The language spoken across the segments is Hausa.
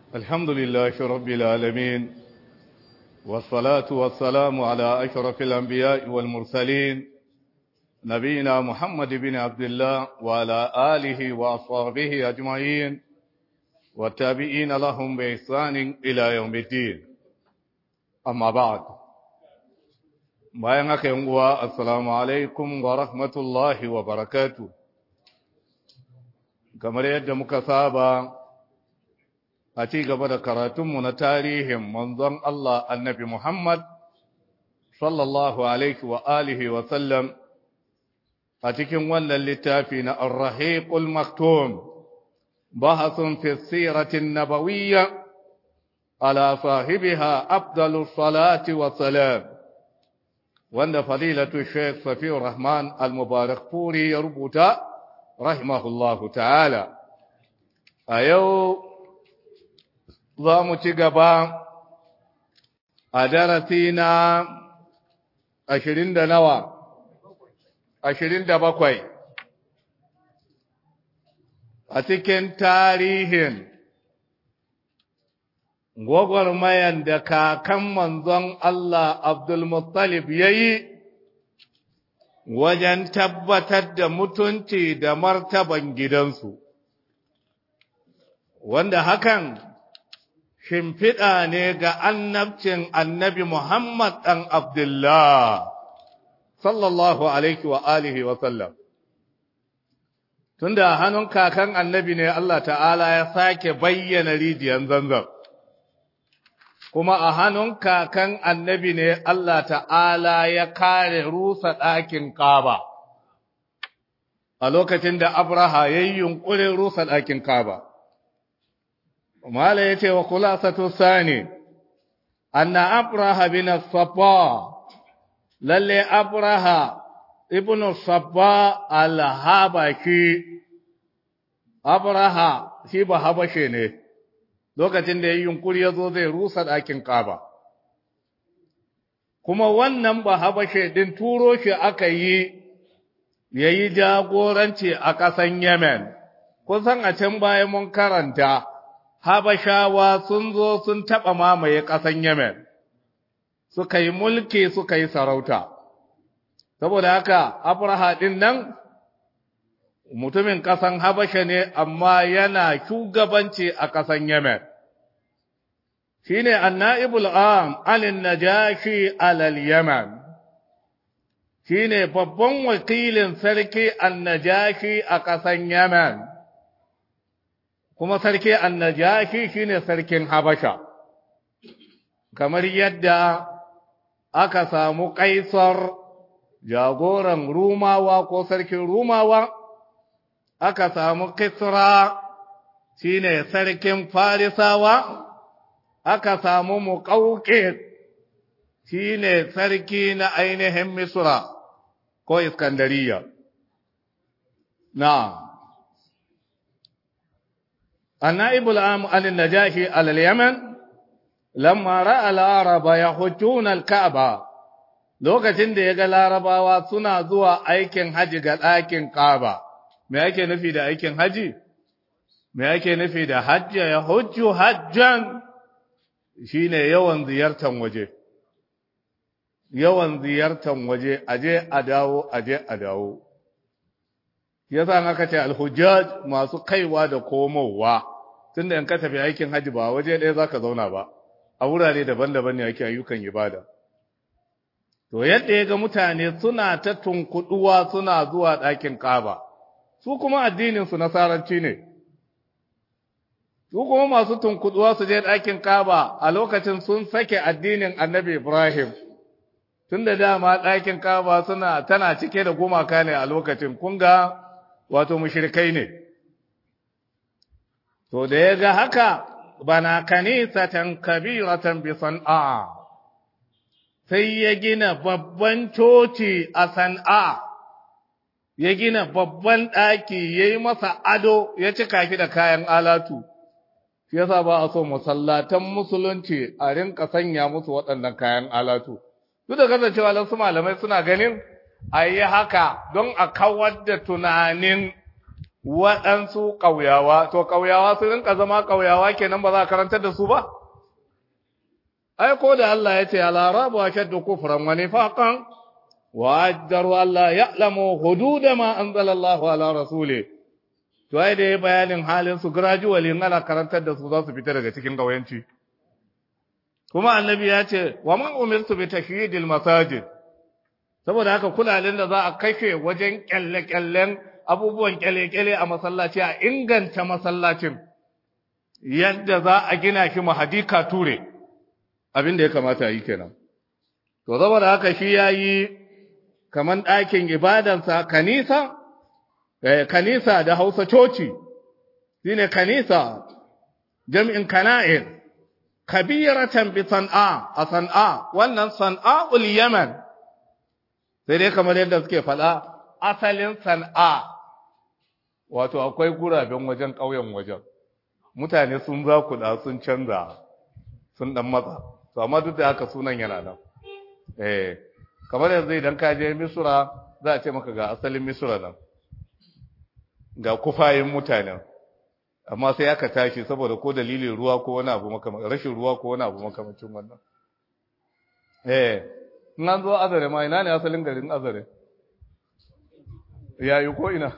الحمد لله رب العالمين والصلاة والسلام على أشرف الأنبياء والمرسلين نبينا محمد بن عبد الله وعلى آله وأصحابه أجمعين والتابعين لهم بإحسان إلى يوم الدين أما بعد bayan haka yin uwa assalamu alaikum wa rahmatullahi wa barakatu kamar yadda muka saba a ci gaba da karatunmu na tarihin manzon Allah annabi Muhammad sallallahu alaihi wa alihi wa sallam a cikin wannan littafi na ar-rahiqul maktum bahasun fi siratin nabawiyya ala sahibiha afdalus salati wa salam wanda fadilatu Sheikh Safiur Rahman Al-Mubarak Puri ya rubuta rahimahullahu ta'ala a yau za mu ci gaba a darasi na ashirin da nawa ashirin da bakwai a cikin tarihin gwagwarmayan da kakan manzon Allah Abdulmuttalib ya yi wajen tabbatar da mutunci da martaban gidansu, wanda hakan shimfiɗa ne ga annabcin annabi Muhammad ɗan Abdullah, sallallahu Alaihi wa alihi wa sallam. Tunda hannun kakan annabi ne Allah ta'ala ya sake bayyana rijiyan zanzan. kuma a hannun kakan annabi ne Allah ta'ala ya kare rusa ɗakin ƙaba, a lokacin da Abraha ya yi yunƙurin rusa ɗakin ƙaba. Mala ya ce wa kula sato sani, anna Abraha bin Safa, lalle Abraha ibn Safa al-Habaki, Abraha shi ba habashe ne. lokacin da ya yi yunkuri ya zo zai rusa ɗakin ƙaba. Kuma wannan ba habashe ɗin turo shi aka yi ya yi jagoranci a ƙasan Yemen, kusan a can baya mun karanta, habashawa sun zo sun taɓa mamaye ƙasan Yemen, suka yi mulki suka yi sarauta. Saboda haka, Abraha ɗin nan mutumin ƙasan Habasha ne amma yana shugabanci a ƙasan Yemen. Shi ne anna'ibul am alin najashi alal Yemen, shi ne babban wakilin sarki annajashi a ƙasan Yemen, kuma sarki annajashi shi ne sarkin Habasha, kamar yadda aka samu ƙaisar jagoran Rumawa ko sarkin Rumawa. aka samu Kisra shi ne sarkin Farisawa, aka samu Muƙauƙe shi ne sarki na ainihin Misra ko Iskandariya. Na, Anna'ibul Am al-Najashi al-Yaman, lamma ra'a laraba ya hujjuna al-Ka'aba, lokacin da ya ga larabawa suna zuwa aikin haji ga ɗakin Ka'aba. me ake nufi da aikin haji me ake nufi da hajja ya hujju hajjan shine yawan ziyartan waje yawan ziyartan waje aje a dawo aje a dawo yasa aka ce alhujjaj masu kaiwa da komowa tunda in ka tafi aikin haji ba waje ɗaya zaka zauna ba a wurare daban-daban ne ake ayyukan ibada to yadda ya ga mutane suna ta tunkuduwa suna zuwa ɗakin ƙaba su kuma addininsu nasaranci ne, su kuma masu tunkuduwa su je ɗakin kaba a lokacin sun sake addinin annabi Ibrahim, tun da dama ɗakin kaba suna tana cike da gumaka ne a lokacin, kun ga wato mushrikai ne. To da ya ga haka, bana kanisatan kabiratan bi san'a, sai ya gina babban coci a san'a. ya gina babban ɗaki ya yi masa ado ya cika shi da kayan alatu, shi yasa ba a so masallatan musulunci a rinka sanya musu waɗannan kayan alatu. Duk da kasancewa wasu malamai suna ganin a yi haka don a kawar da tunanin waɗansu ƙauyawa to ƙauyawa su rinka zama ƙauyawa kenan ba za a karantar da su ba ai ko da Allah ya ce al-arabu ashaddu kufran wa nifaqan wa ajdaru alla ya'lamu hudud ma anzala Allahu ala rasuli to ai da bayanin halin su gradually ana karantar da su za su fita daga cikin gawayanci kuma annabi ya ce wa man umirtu bi tashyidil masajid saboda haka kulalin da za a kashe wajen kyalle-kyallen abubuwan kyale-kyale a masallaci a inganta masallacin yadda za a gina shi mahadika ture abin da ya kamata yi kenan to saboda haka shi yayi kaman ɗakin ibadansa kanisa eh kanisa da Hausa coci shine kanisa jam'in kana'ir kabiratan bi san'a a san'a wannan san'a'ul yaman sai dai kamar yadda suke faɗa asalin san'a wato akwai guraben wajen ƙauyen wajen mutane sun za kuɗa sun canza sun ɗan matsa to amma duk da haka sunan yana nan eh kamar yanzu idan ka je misura za a ce maka ga asalin misura nan ga kufayin mutanen amma sai aka tashi saboda ko dalilin ruwa ko wani abu makamacin rashin ruwa ko wani abu makamacin wannan eh in an zo azare ma ina ne asalin garin azare yayi ko ina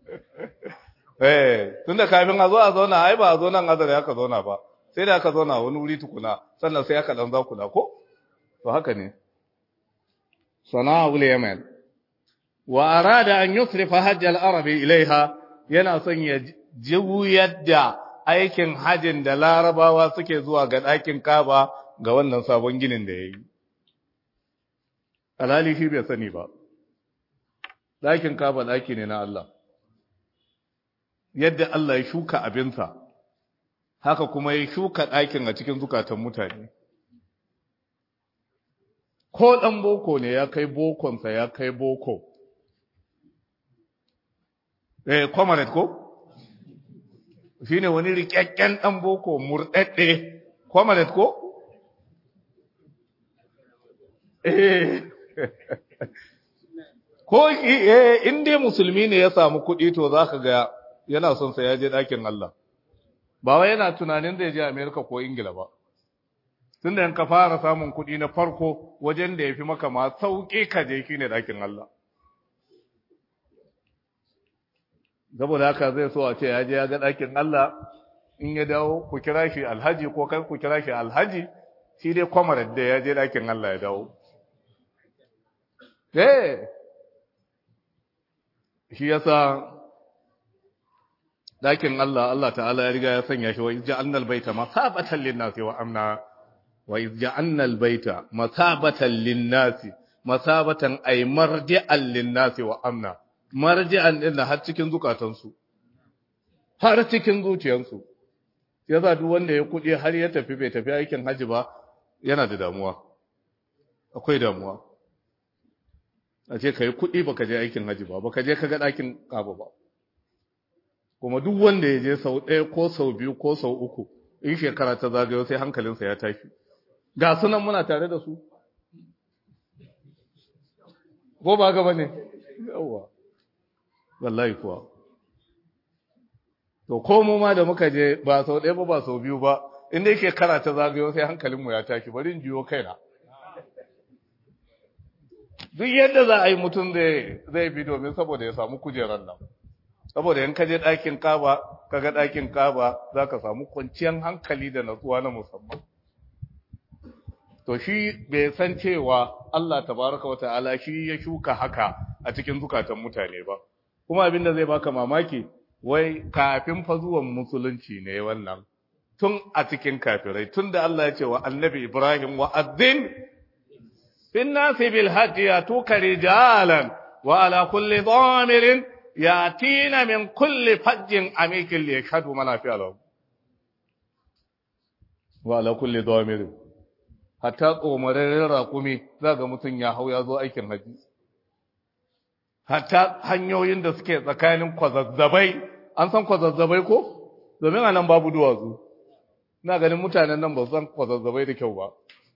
eh tunda kafin a zo a zauna ai ba a zo nan azare aka zauna ba sai da aka zauna wani wuri tukuna sannan sai aka dan zakuna ko to haka ne sana'ul yaman wa arada an yusrifa hajj al-arabi ilaiha yana son ya juyar da aikin hajin da larabawa suke zuwa ga ɗakin kaba ga wannan sabon ginin da ya yi alhali shi bai sani ba ɗakin kaba ɗaki ne na Allah yadda Allah ya shuka abinsa haka kuma ya shuka ɗakin a cikin zukatan mutane ko ɗan boko ne ya kai bokonsa ya kai boko eh comrade ko shine wani rikakken ɗan boko murɗaɗɗe comrade ko eh ko eh in dai musulmi ne ya samu kuɗi to zaka ga yana son sa ya je ɗakin Allah ba wai yana tunanin zai je America ko Ingila ba tunda in ka fara samun kuɗi na farko wajen da yafi maka ma sauƙi ka je shine ɗakin Allah saboda haka zai so a ce ya je ya ga ɗakin Allah in ya dawo ku kira shi alhaji ko kai ku kira shi alhaji shi dai kwamarar da ya je ɗakin Allah ya dawo eh shi yasa ɗakin Allah Allah ta'ala ya riga ya sanya shi wa izja'alna albayta masabatan lin-nasi wa amna wa izja'alna albayta masabatan lin-nasi masabatan ay marji'an lin-nasi wa amna marji'an din har cikin zukatansu har cikin zuciyansu yasa duk wanda ya kudi har ya tafi bai tafi aikin haji ba yana da damuwa akwai damuwa a ce kai kudi baka je aikin haji ba baka je kaga dakin kaba ba kuma duk wanda ya je sau ɗaya ko sau biyu ko sau uku in shekara ta zagayo sai hankalinsa ya tashi ga sunan muna tare da su ko ba gaba ne yawa wallahi kuwa to ko mu ma da muka je ba sau ɗaya ba ba sau biyu ba in dai shekara ta zagayo sai hankalinmu ya tashi bari in jiyo kaina duk yadda za a yi mutum zai bi domin saboda ya samu kujerar nan saboda in ka je ɗakin kaba ka ga ɗakin kaba za ka samu kwanciyar hankali da natsuwa na musamman to shi bai san cewa Allah tabaraka wa ta'ala shi ya shuka haka a cikin zukatan mutane ba kuma abin da zai baka mamaki wai kafin fa zuwan musulunci ne wannan tun a cikin kafirai tun da Allah ya ce wa annabi Ibrahim wa azzin fin nasi bil hajji yatuka rijalan wa ala kulli dhamirin yatina min kulli fajjin amikin li yashhadu manafi'a lahu wa ala kulli dhamirin hatta tsomararren raƙumi za ga mutum ya hau ya zo aikin haji hatta hanyoyin da suke tsakanin kwazazzabai an san kwazazzabai ko domin a nan babu duwatsu na ganin mutanen nan ba su san kwazazzabai da kyau ba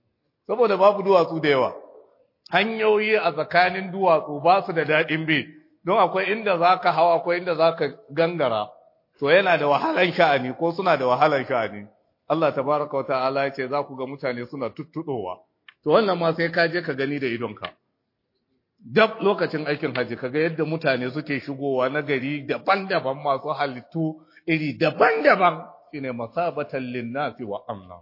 saboda babu duwatsu da yawa hanyoyi a tsakanin duwatsu ba su da daɗin bi don akwai inda za ka hawa akwai inda za ka gangara to yana da wahalan sha'ani ko suna da wahalan sha'ani Allah tabaraka wa ta'ala ya ce za ku ga mutane suna tuttuɗowa to wannan ma sai ka je ka gani da idonka dab lokacin aikin haji kaga yadda mutane suke shigowa na gari daban-daban masu halittu iri daban-daban shine masabatan linnasi wa amna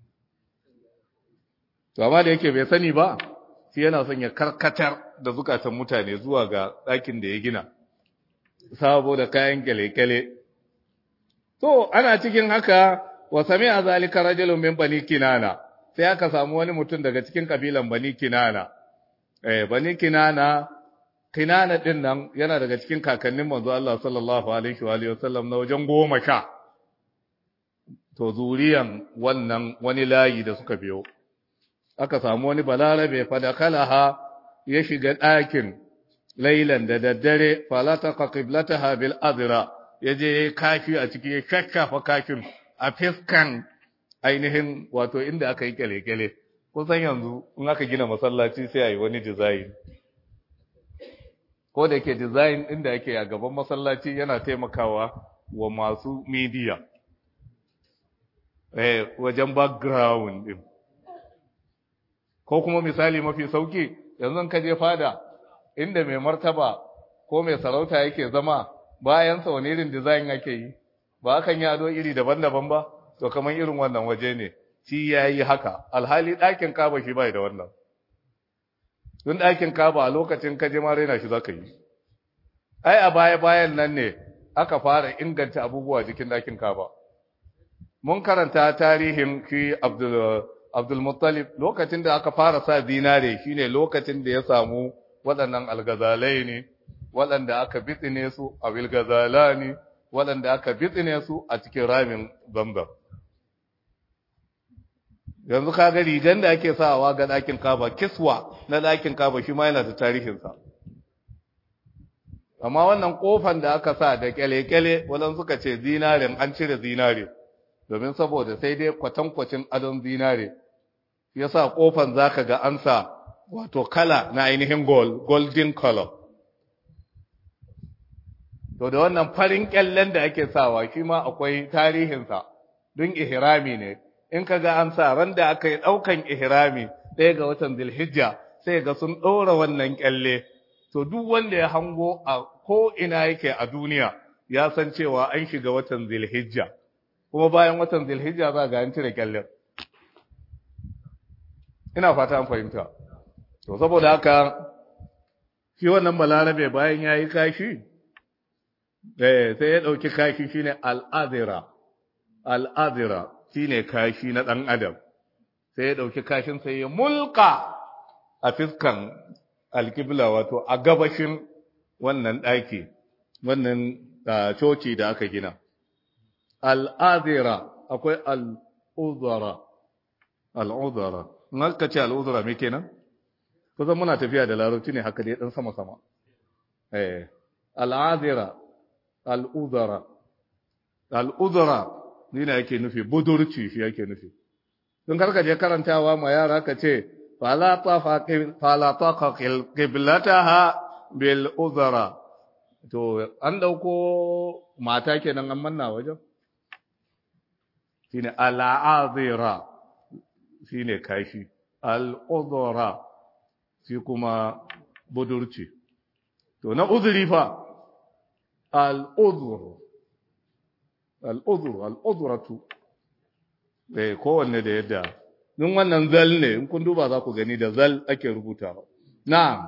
to amma da yake bai sani ba shi yana son ya karkatar da zukatan mutane zuwa ga ɗakin da ya gina saboda kayan kyale-kyale to ana cikin haka wa sami'a zalika rajulun min bani kinana sai aka samu wani mutum daga cikin kabilan bani kinana eh bani kinana kinana din nan yana daga cikin kakannin manzo Allah sallallahu alaihi wa alihi wasallam na wajen goma sha to zuriyan wannan wani layi da suka biyo aka samu wani balarabe fadakalaha ya shiga ɗakin lailan da daddare falataka qiblataha bil azra yaje kafi a ciki ya shashafa kafin a fiskan ainihin wato inda aka yi kyale-kyale kusan yanzu in aka gina masallaci sai a yi wani design ko da ke design inda ake a gaban masallaci yana taimakawa wa masu media eh wajen background din ko kuma misali mafi sauki yanzu ka je fada inda mai martaba ko mai sarauta yake zama bayan sa wani irin design ake yi ba akan yi ado iri daban-daban ba to kamar irin wannan waje ne shi ya yi haka alhali ɗakin kaba shi bai da wannan don ɗakin kaba a lokacin kaje ma raina shi za ka yi ai a baya-bayan nan ne aka fara inganta abubuwa jikin ɗakin kaba mun karanta tarihin shi abdulmuttalib lokacin da aka fara sa zinare shine lokacin da ya samu waɗannan algazalai ne waɗanda aka bitsine su a wilgazala ne waɗanda aka bitsine su a cikin ramin zamzam yanzu ka ga rigan da ake sawa ga ɗakin kaba kiswa na ɗakin kaba shi ma yana da tarihinsa amma wannan ƙofan da aka sa da kyale-kyale wadan suka ce zinarin an cire zinare domin saboda sai dai kwatankwacin adon zinare ya sa ƙofan za ka ga an sa wato kala na ainihin gold golden color to da wannan farin kyallen da ake sawa shi ma akwai tarihinsa don ihrami ne in ka ga an sa ran da aka yi ɗaukan ihrami ɗaya ga watan zilhijja sai ga sun ɗora wannan kyalle to duk wanda ya hango a ko ina yake a duniya ya san cewa an shiga watan zilhijja kuma bayan watan zilhijja za ga an cire kyallen ina fata an fahimta to saboda haka shi wannan balarabe bayan ya yi kashi sai ya ɗauki kashi shine al'adira al'adira shine kashi na ɗan adam sai ya ɗauki kashin sai ya mulka a fiskan alkibla wato a gabashin wannan ɗaki wannan coci da aka gina al'adira akwai al'udara al'udara na ka ce al'udara me kenan kusan muna tafiya da larabci ne haka dai ɗan sama-sama al'adira al'udara al'udara ni na yake nufi budurci shi yake nufi don karka je karantawa ma yara ka ce falata ka kiblataha bil uzara to an dauko mata kenan an manna wajen shine al'azira shine kashi al'udara shi kuma budurci to na uzuri fa al'udhur al'udhur al'udhratu eh kowanne da yadda nun wannan zal ne in kun duba za ku gani da zal ake rubutawa na'am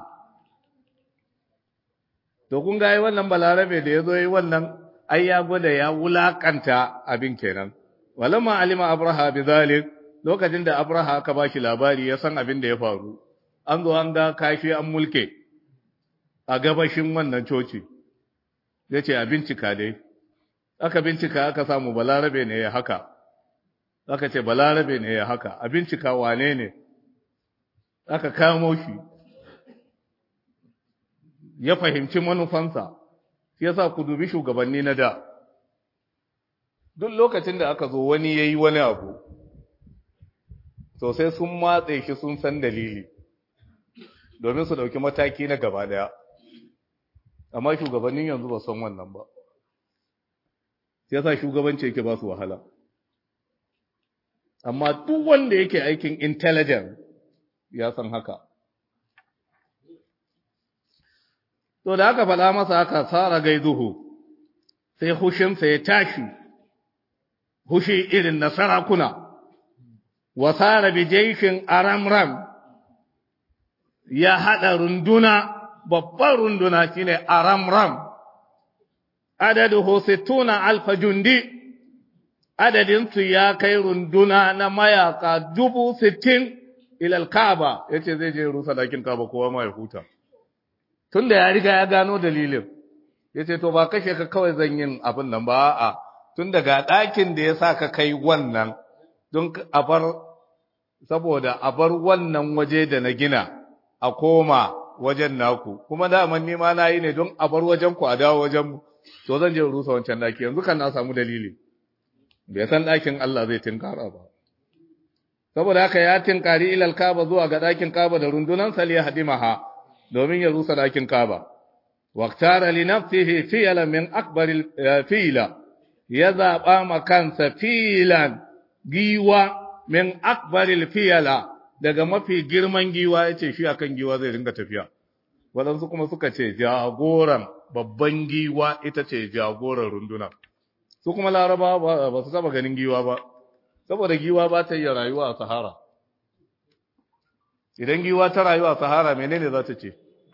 to kun ga wannan balarabe da yazo yi wannan ai ya gwada ya wulakanta abin kenan walamma alima abraha bizalik lokacin da abraha aka bashi labari ya san abin da ya faru an zo an ga kashi an mulke a gabashin wannan coci ya ce a bincika dai aka bincika aka samu balarabe ne ya haka aka ce balarabe ne ya haka a bincika wane ne aka kamo shi ya fahimci manufansa shi yasa ku dubi shugabanni na da duk lokacin da aka zo wani ya yi wani abu sosai sun matse shi sun san dalili domin su ɗauki mataki na gaba ɗaya amma shugabannin yanzu ba san wannan ba sai yasa shugabanci yake ba su wahala amma duk wanda yake aikin intelligence ya san haka to da aka faɗa masa haka tsara gaiduhu sai hushinsa ya tashi hushi irin na sarakuna wa tsara bijaishin aramram ya haɗa runduna babban runduna shine aramram adadu sittuna alfa jundi adadinsu ya kai runduna na mayaka dubu sittin ilal kaba ya ce zai je rusa dakin kaba kowa ma ya huta tun da ya riga ya gano dalilin ya ce to ba kashe ka kawai zan yin abin nan ba a tun daga ɗakin da ya sa ka kai wannan don a bar saboda a bar wannan waje da na gina a koma wajen naku kuma daman nima na yi ne don a bar wajen ku a dawo wajen mu to zan je rusa wancan ɗaki yanzu kan na samu dalili bai san ɗakin Allah zai tinkara ba saboda haka ya tinkari ilal kaba zuwa ga ɗakin kaba da rundunan sali hadimaha domin ya rusa ɗakin kaba waqtara li nafsihi fi'lan min akbar fila ya zaba ma kansa filan giwa min akbar fiyala daga mafi girman giwa yace shi akan giwa zai ringa tafiya waɗansu kuma suka ce jagoran babban giwa ita ce jagoran runduna su kuma laraba ba su taba ganin giwa ba saboda giwa ba ta yi rayuwa a sahara idan giwa ta rayuwa a sahara menene za ta ce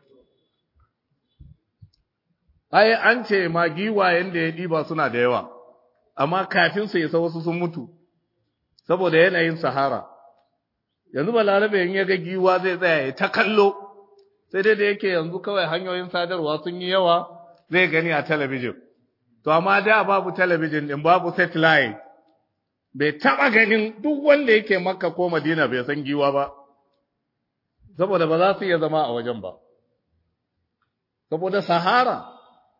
ai an ce ma giwayen da ya ɗiba suna da yawa amma kafin su isa wasu sun mutu saboda yanayin sahara yanzu ba larabe in ya ga giwa zai tsaya ya ta kallo sai dai da yake yanzu kawai hanyoyin sadarwa sun yi yawa zai gani a talabijin to amma da babu talabijin din babu satellite bai taba ganin duk wanda yake makka ko madina bai san giwa ba saboda ba za su iya zama a wajen ba saboda sahara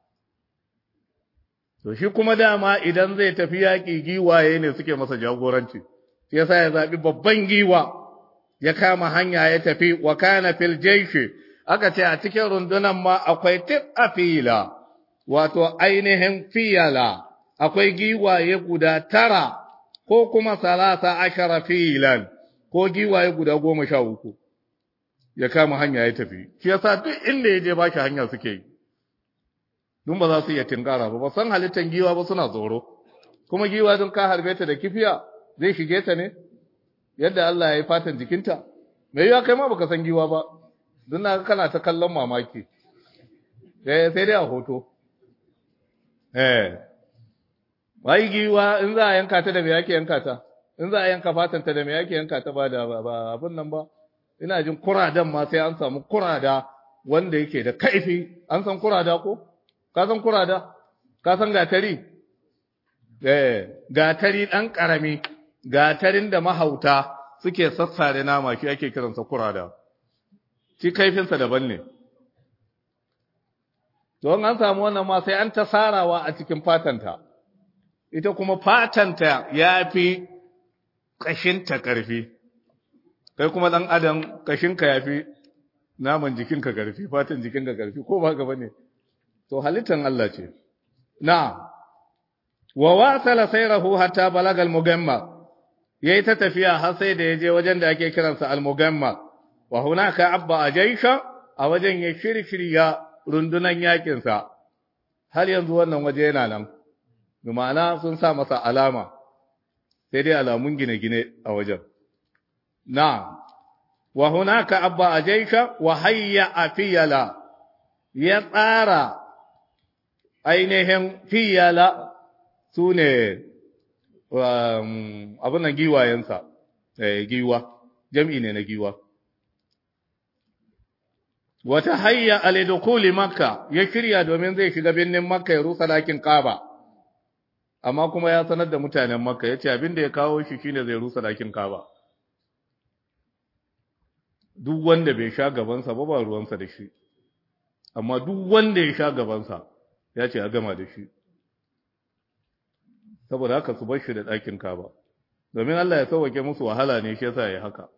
to shi kuma dama idan zai tafi yaƙi giwaye ne suke masa jagoranci shi yasa ya zaɓi babban giwa ya kama hanya ya tafi wa kana fil jaishi aka ce a cikin rundunan ma akwai tif a fila wato ainihin fiyala akwai giwaye guda tara ko kuma salasa ashara filan ko giwaye guda goma sha uku ya kama hanya ya tafi shi yasa duk inda ya je ba shi hanya suke yi dun ba za su iya tinkara ba ba san halittar giwa ba suna tsoro kuma giwa don ka harbe ta da kifiya zai shige ta ne yadda Allah ya yi fatan jikinta me yiwa kai ma baka san giwa ba don na kana ta kallon mamaki eh sai dai a hoto Eh, wai giwa in za a yanka ta da me yake yanka ta, in za a yanka fatanta da me yake yanka ta ba da ba abin nan ba, ina jin kuradan ma sai an samu kurada wanda yake da kaifi, an san kurada ko? Ka san kurada? Ka san gatari? Eh, gatari ɗan ƙarami, gatarin da mahauta suke sassare nama shi ake kiransa kurada. Shi kaifinsa daban ne. don an samu wannan ma sai an ta sarawa a cikin fatanta ita kuma fatanta ya fi ƙashinta ƙarfi kai kuma ɗan adam ƙashinka ya fi naman jikinka ƙarfi fatan jikinka ƙarfi ko ba gaba ne to halittan Allah ce na wa wasala sayrahu hatta balagal mugamma yayi ta tafiya har sai da yaje wajen da ake kiransa al-mugamma wa hunaka abba ajaisha a wajen ya shirshirya rundunan yakinsa har yanzu wannan waje yana nan ma'ana sun sa masa alama sai dai alamun gine-gine a wajen na wa hunaka abba ajaisha wa hayya afiyala ya tsara ainihin fiyala su ne abin nan giwayensa giwa jam'i ne na giwa wata hayya alidukuli makka ya shirya domin zai shiga birnin makka ya rusa dakin kaba amma kuma ya sanar da mutanen makka ya ce abin da ya kawo shi shine zai rusa dakin kaba duk wanda bai sha gabansa ba ba ruwansa da shi amma duk wanda ya sha gabansa ya ce a gama da shi saboda haka su bar shi da ɗakin kaba domin Allah ya sauwake musu wahala ne shi yasa ya haka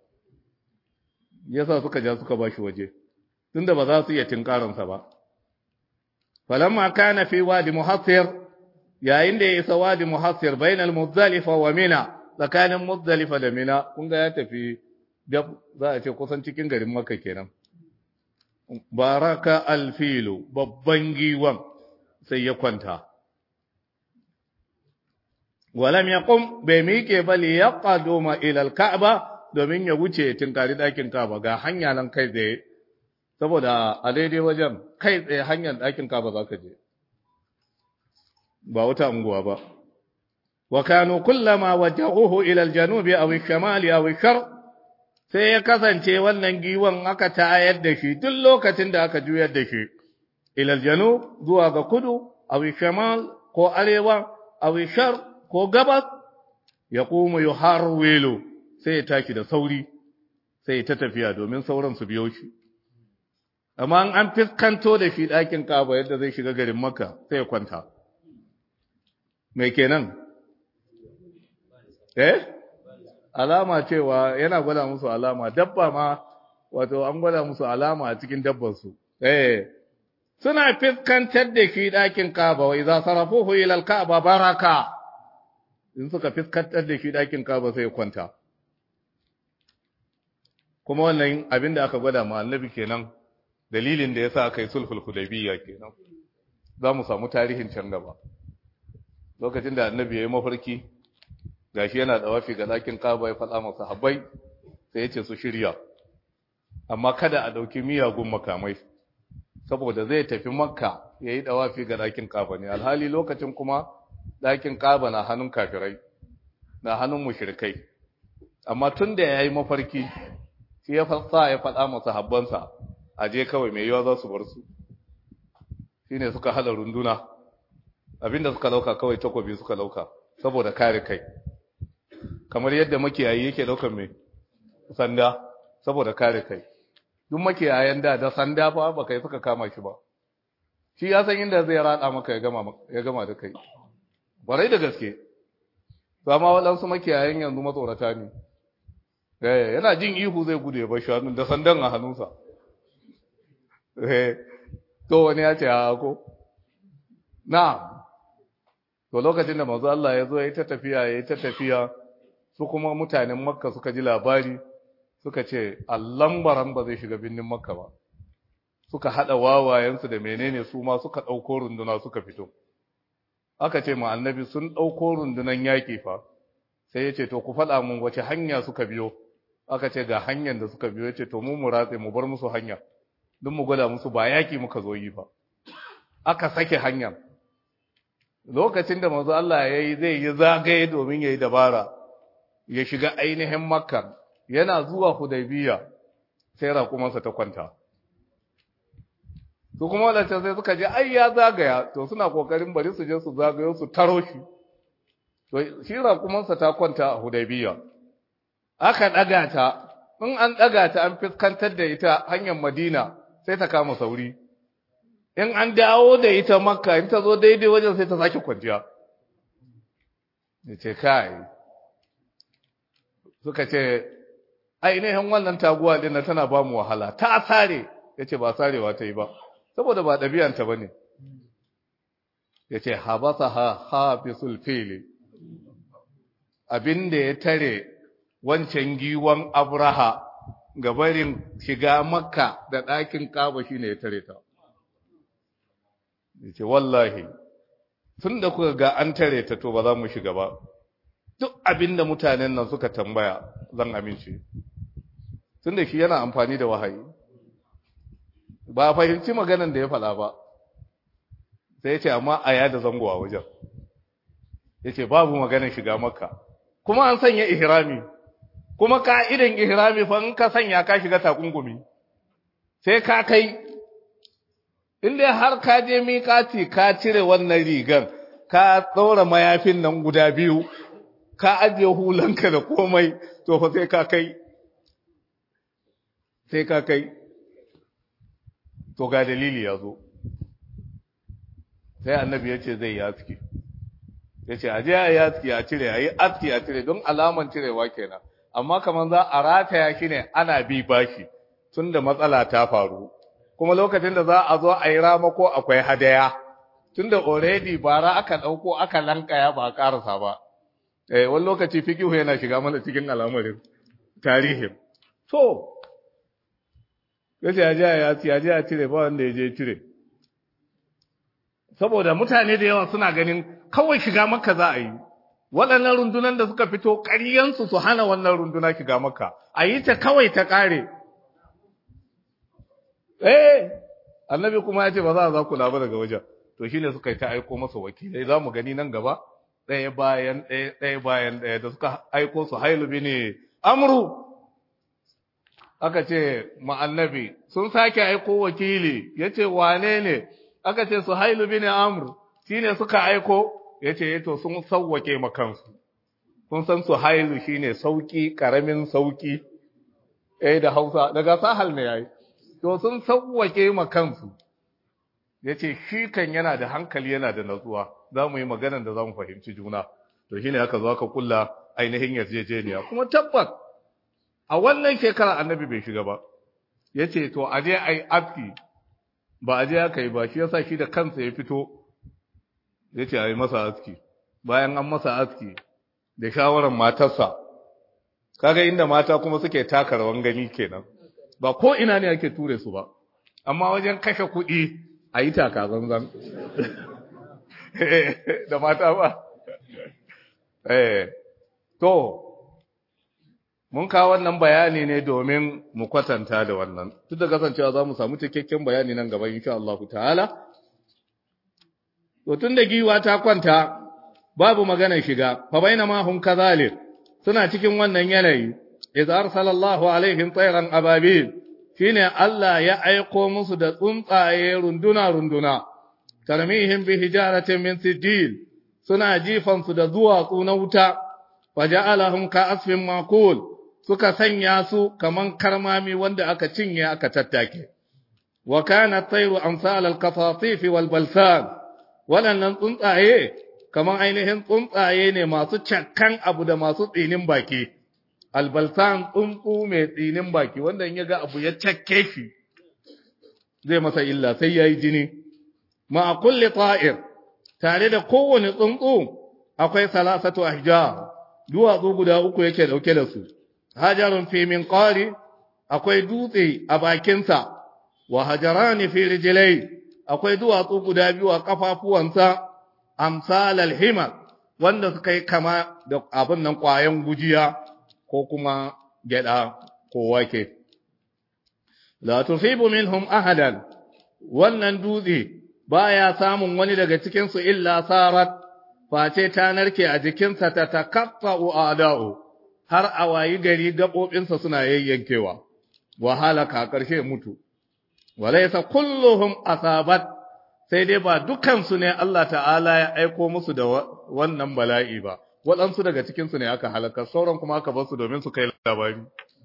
yasa suka ja suka ba shi waje tunda ba za su iya tinkaransa ba falamma kana fi wadi muhassir yayin da ya isa wadi muhassir bainal muzdalifa wa mina tsakanin muzdalifa da mina kun ga ya tafi za a ce kusan cikin garin makka kenan baraka alfilu babban giwan sai ya kwanta walam yaqum bai miƙe ba li yaqaduma ila alka'ba domin ya wuce tinkari dakin ka'aba ga hanya nan kai tsaye saboda a daidai wajen kai tsaye hanyar dakin ka'aba zaka je ba wata unguwa ba wa kanu kullama wajjahuhu ila aljanubi aw alshimali aw alshar sai ya kasance wannan giwan aka tayar da shi duk lokacin da aka juyar da shi ila aljanub zuwa ga kudu aw alshimal ko arewa aw alshar ko gabas ya kuma yuharwilu sai ya taki da sauri sai ya ta tafiya domin sauran su biyo shi amma an fiskanto da shi ɗakin kaba yadda zai shiga garin makka sai ya kwanta mai kenan eh alama cewa yana gwada musu alama dabba ma wato an gwada musu alama a cikin dabbarsu eh suna fiskantar da shi ɗakin kaba wa idza sarafuhu ila al-ka'ba baraka in suka fiskantar da shi ɗakin kaba sai kwanta kuma wannan abin da aka gwada ma annabi kenan dalilin da yasa aka yi sulhul hudaybiyya kenan za mu samu tarihin can gaba lokacin da annabi ya yi mafarki gashi yana da wafi ga ɗakin kaba ya faɗa masa habbai sai ya ce su shirya amma kada a ɗauki miyagun makamai saboda zai tafi makka ya yi ɗawafi ga ɗakin kaba ne alhali lokacin kuma ɗakin kaba na hannun kafirai na hannun mushrikai amma tun da ya yi mafarki shi ya fasa ya faɗa masa habbansa a je kawai mai yiwa za su bar su shi ne suka hada runduna abinda suka lauka kawai takobi suka lauka saboda kare kai kamar yadda makiyayi yake daukar mai sanda saboda kare kai duk makiyayan da da sanda fa ba kai suka kama shi ba shi ya san inda zai rada maka ya gama ya gama da kai barai da gaske ba ma waɗansu makiyayan yanzu matsorata ne eh yana jin ihu zai gudu ya bar shanu da sandan a hannunsa eh to wani ya ce a ko na to lokacin da manzo Allah ya zo ya ta tafiya ya ta tafiya su kuma mutanen makka suka ji labari suka ce allan baran ba zai shiga birnin makka ba suka hada wawayensu da menene su ma suka dauko runduna suka fito aka ce ma annabi sun dauko rundunan yaki fa sai ya ce to ku faɗa mun wace hanya suka biyo aka ce ga hanyar da suka biyo ya ce to mu mu ratse mu bar musu hanya don mu gwada musu ba yaki muka zo yi ba aka sake hanyar lokacin da manzo Allah ya yi zai yi zagaye domin ya yi dabara ya shiga ainihin makka yana zuwa hudaybiya sai raƙumansa ta kwanta su kuma wadanda sai suka je ai ya zagaya to suna kokarin bari su je su zagayo su taro shi to shi raƙumansa ta kwanta a hudaybiya aka ɗaga ta in an ɗaga ta an fuskantar da ita hanyar madina sai ta kama sauri in an dawo da ita makka in ta zo daidai wajen sai ta sake kwanciya ya ce kai suka ce ainihin wannan taguwa ɗin tana ba mu wahala ta sare ya ce ba sarewa ta yi ba saboda ba ɗabi'anta ba ne ya ce habasa ha hafisul fili abinda ya tare wancan giwon abraha gabarin shiga makka da ɗakin kaba shi ne ya tare ta yace wallahi tun da kuka ga an tare ta to ba za mu shiga ba duk abin da mutanen nan suka tambaya zan amince tun da shi yana amfani da wahayi ba fahimci maganan da ya faɗa ba sai ya ce amma a yada zango a wajen ya ce babu maganar shiga makka kuma an sanya ihrami kuma ka'idan ihrami fa in ka sanya ka shiga takungumi sai ka kai inda har ka je miƙati ka cire wannan rigan ka ɗaura mayafin nan guda biyu ka ajiye hulanka da komai to fa sai ka kai sai ka kai to ga dalili ya zo sai annabi ya ce zai yi aski ya ce aje a yi aski a cire a yi aski a cire don alaman cirewa kenan amma kamar za a rataya shi ne ana bi bashi tun da matsala ta faru kuma lokacin da za a zo a yi ramako akwai hadaya tunda already bara aka ɗauko aka lankaya ba a ƙarasa ba eh wani lokaci fikihu yana shiga mana cikin al'amarin tarihin to yace ya je ya ci ya je ya cire ba wanda ya je cire saboda mutane da yawa suna ganin kawai shiga maka za a yi waɗannan rundunan da suka fito ƙaryansu su hana wannan runduna shiga maka a yi ta kawai ta ƙare eh annabi kuma ya ce ba za a za ku ba daga wajen to shine suka yi ta aiko masa wakilai za mu gani nan gaba ɗaya bayan ɗaya ɗaya bayan ɗaya da suka aiko su hailu ne amru aka ce ma annabi sun sake aiko wakili ya ce wane ne aka ce su hailu ne amru shine suka aiko ya ce to sun sauwake makansu kun san su hailu shine sauki karamin sauki eh da Hausa daga sahal ne yayi to sun sauwake makansu ya ce shi kan yana da hankali yana da natsuwa za mu yi maganar da za mu fahimci juna to shine aka zo aka kulla ainihin yarjejeniya kuma tabbas a wannan shekara annabi bai shiga ba ya ce to a je a yi aski ba a je aka yi ba shi yasa shi da kansa ya fito ya ce a yi masa aski bayan an masa aski da shawarar matarsa kaga inda mata kuma suke taka rawan gani kenan ba ko ina ne ake ture su ba amma wajen kashe kuɗi a yi taka zanzan da mata ba eh to mun kawo wannan bayani ne domin mu kwatanta da wannan duk da kasancewa za mu samu cikakken bayani nan gaba insha Allah ta'ala to tun da giwa ta kwanta babu magana shiga fa bainama hum kadhalik suna cikin wannan yanayi idza arsalallahu alaihim tayran ababil shine Allah ya aiko musu da tsuntsaye runduna runduna tarmihim bi hijaratin min sijil suna jifan su da duwatsu na wuta faja'alahum ka asfin maqul suka sanya su kaman karmami wanda aka cinye aka tattake wa kana tayru amsal al-qafatif wal balsan waɗannan tsuntsaye kaman ainihin tsuntsaye ne masu cakkan abu da masu tsinin baki albalsan tsuntsu mai tsinin baki wanda in ya ga abu ya cakke shi zai masa illa sai ya yi jini ma a kulle ta'ir tare da kowane tsuntsu akwai salasatu ahjar duwatsu guda uku yake dauke da su hajarun fi min qari akwai dutse a bakinsa wa hajarani fi rijlai akwai duwatsu guda biyu a kafafuwansa amsal alhimar wanda suka yi kama da abin nan kwayan gujiya ko kuma gyada ko wake la tusibu minhum ahadan wannan dutse baya samun wani daga cikin su illa sarat face ta narke a jikinsa ta takaffa'u ada'u har a wayi gari gabobinsa suna yayyankewa wa halaka karshe mutu walaysa kulluhum asabat sai dai ba dukansu ne Allah ta'ala ya aiko musu da wannan bala'i ba waɗansu daga cikinsu ne aka halaka sauran kuma aka basu domin su kai labari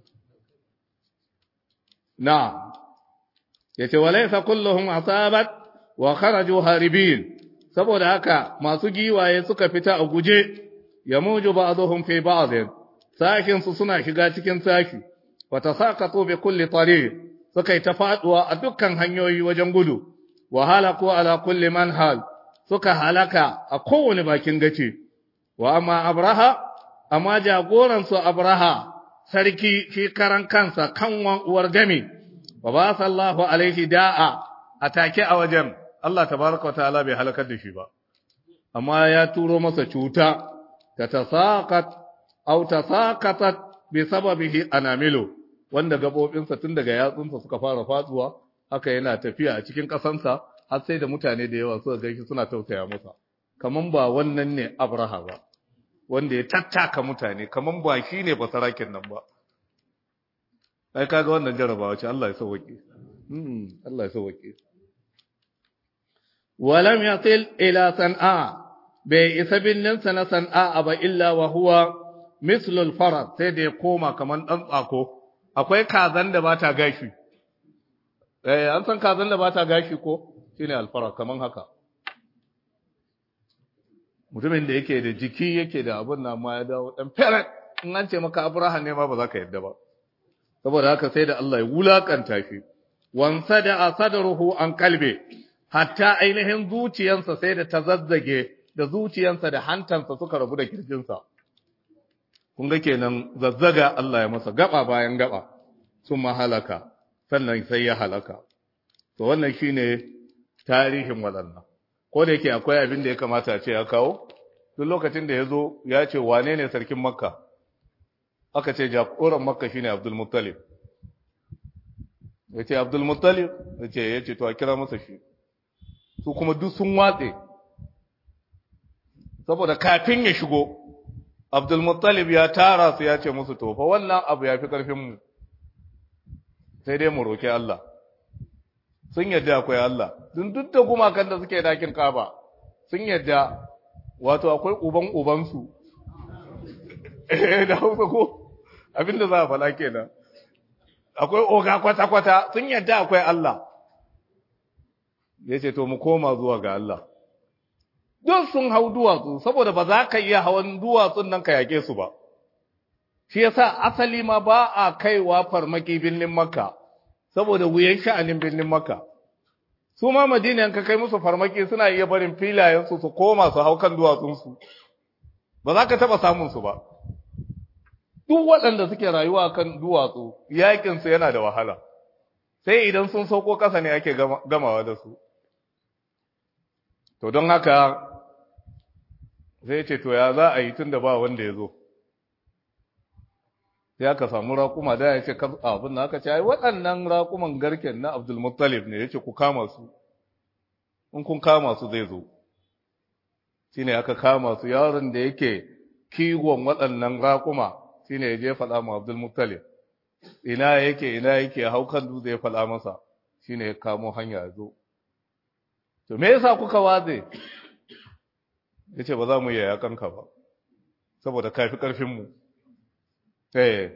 na yace walaysa kulluhum asabat wa kharaju haribin saboda haka masu giwaye suka fita a guje yamuju ba'dhum fi ba'd sakin su suna shiga cikin saki wa tasaqatu bi kulli tariq suka yi ta faduwa a dukkan hanyoyi wajen gudu wa halaku ala kulli manhal suka halaka a kowane bakin gace wa amma abraha amma jagoran su abraha sarki shi karan kansa kanwan uwar gami wa ba sallahu alaihi da'a atake a wajen Allah tabaraka ta'ala bai halakar da shi ba amma ya turo masa cuta ta tasaqat aw tasaqatat bi sababihi anamilu wanda gabobinsa tun daga yatsunsa suka fara fatsuwa haka yana tafiya a cikin kasansa har sai da mutane da yawa suka gaishe suna tausaya masa kaman ba wannan ne Abraha ba wanda ya tattaka mutane kaman ba shi ne basarakin nan ba ai kaga wannan jarabawa ce Allah ya sauke hmm Allah ya sauke ولم يصل إلى صنعاء بإسب النفس صنعاء أبا إلا وهو مثل الفرد سيدي كوما كمان أنطاكو akwai kazan da bata gashi eh an san kazan da bata gashi ko shine alfara kaman haka mutumin da yake da jiki yake da abun nan ma ya dawo dan fere in an ce maka abraha ne ma ba za ka yadda ba saboda haka sai da Allah ya wulakanta shi wansa da sadruhu an kalbe hatta ainihin zuciyansa sai da ta zazzage da zuciyansa da hantansa suka rabu da kirjinsa kun ga kenan zazzaga Allah ya masa gaba bayan gaba sun halaka sannan sai ya halaka to wannan shine tarihin waɗannan ko da yake akwai abin da ya kamata a ce ya kawo duk lokacin da ya zo ya ce wane ne sarkin makka aka ce jagoran makka shine abdul muttalib ya ce abdul muttalib ya ce ya ce to a kira masa shi su kuma duk sun watse saboda kafin ya shigo abdul muttalib ya tara su ya ce musu to fa wannan abu ya fi ƙarfinmu sai dai mu roki Allah sun yadda akwai Allah dun duk da gumakan da suke dakin kaba sun yadda wato akwai uban ubansu eh da hausa ko abinda za a fala kenan akwai oga kwata-kwata sun yadda akwai Allah ya ce to mu koma zuwa ga Allah duk sun hau duwatsu saboda ba za ka iya hawan duwatsun nan ka yake su ba shi yasa asali ma ba a kaiwa farmaki birnin makka saboda wuyan sha'anin birnin makka su ma madina ka kai musu farmaki suna iya barin filayensu su koma su hau kan duwatsunsu ba za ka taɓa samunsu ba duk waɗanda suke rayuwa kan duwatsu yaƙinsu yana da wahala sai idan sun sauko ƙasa ne ake gamawa da su to don haka zai ce to ya za a yi tun da ba wanda ya zo sai aka samu raƙuma da ya ce abin da aka ce ai waɗannan raƙuman garken na abdulmuttalib ne ya ce ku kama su in kun kama su zai zo shi ne aka kama su yaron da yake kiwon waɗannan raƙuma shi ne ya je faɗa ma abdulmuttalib ina yake ina yake haukan dutse ya faɗa masa shi ne ya kamo hanya ya zo to me yasa kuka waze ya ce ba za mu yi yakanka ba saboda kafi ƙarfinmu eh